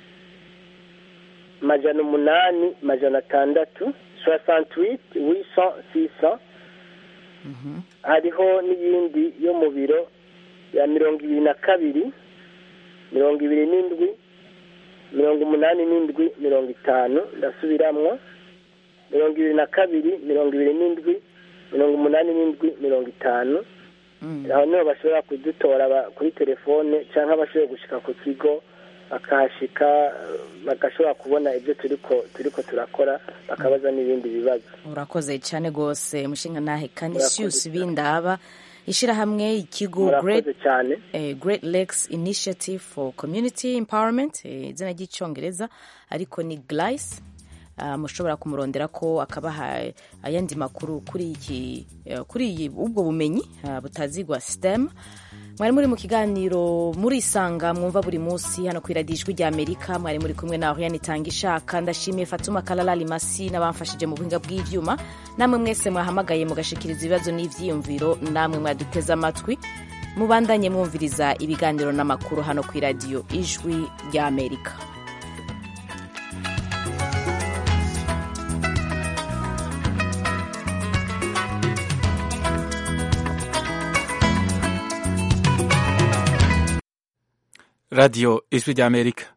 S6: majana umunani majana atandatu soixante-huit huit cent six cent hariho n'iyindi yo mu biro ya mirongo ibiri na kabiri mirongo ibiri n'indwi mirongo umunani n'indwi mirongo itanu ndasubiramwo mirongo ibiri na kabiri mirongo ibiri n'indwi mirongo umunani n'indwi mirongo itanu aho niho bashobora kudutora ba- kuri telefone cyangwa bashoboye gushika ku kigo bakahashika eh, bagashobora kubona ibyo turiko turiko turakora bakabaza n'ibindi bibazo
S1: urakoze cyane rwose mushinga nahe canisius bindaba ishyirahamwe ikigo great,
S6: murakoze cyane
S1: eh, great lakes initiative for community empowerment eh, izina ry'icyongereza ariko ni glice ah, mushobora kumurondera ko akabaha ayandi makuru kuri iki eh, kuri iyi ubwo bumenyi ah, butazigwa STEM mwari muri mu kiganiro murisanga mwumva buri munsi hano ku iradiyo ijwi rya amerika mwari muri kumwe na oriane itanga ishaka ndashimiye fatuma kalala limasi n'abamfashije mu buhinga bw'ibyuma namwe mwese mwahamagaye mugashikiriza ibibazo n'ivyiyumviro namwe mwaduteze amatwi mubandanye mwumviriza ibiganiro n'amakuru hano ku iradiyo ijwi rya amerika
S12: radiyo ijwi ry'amerika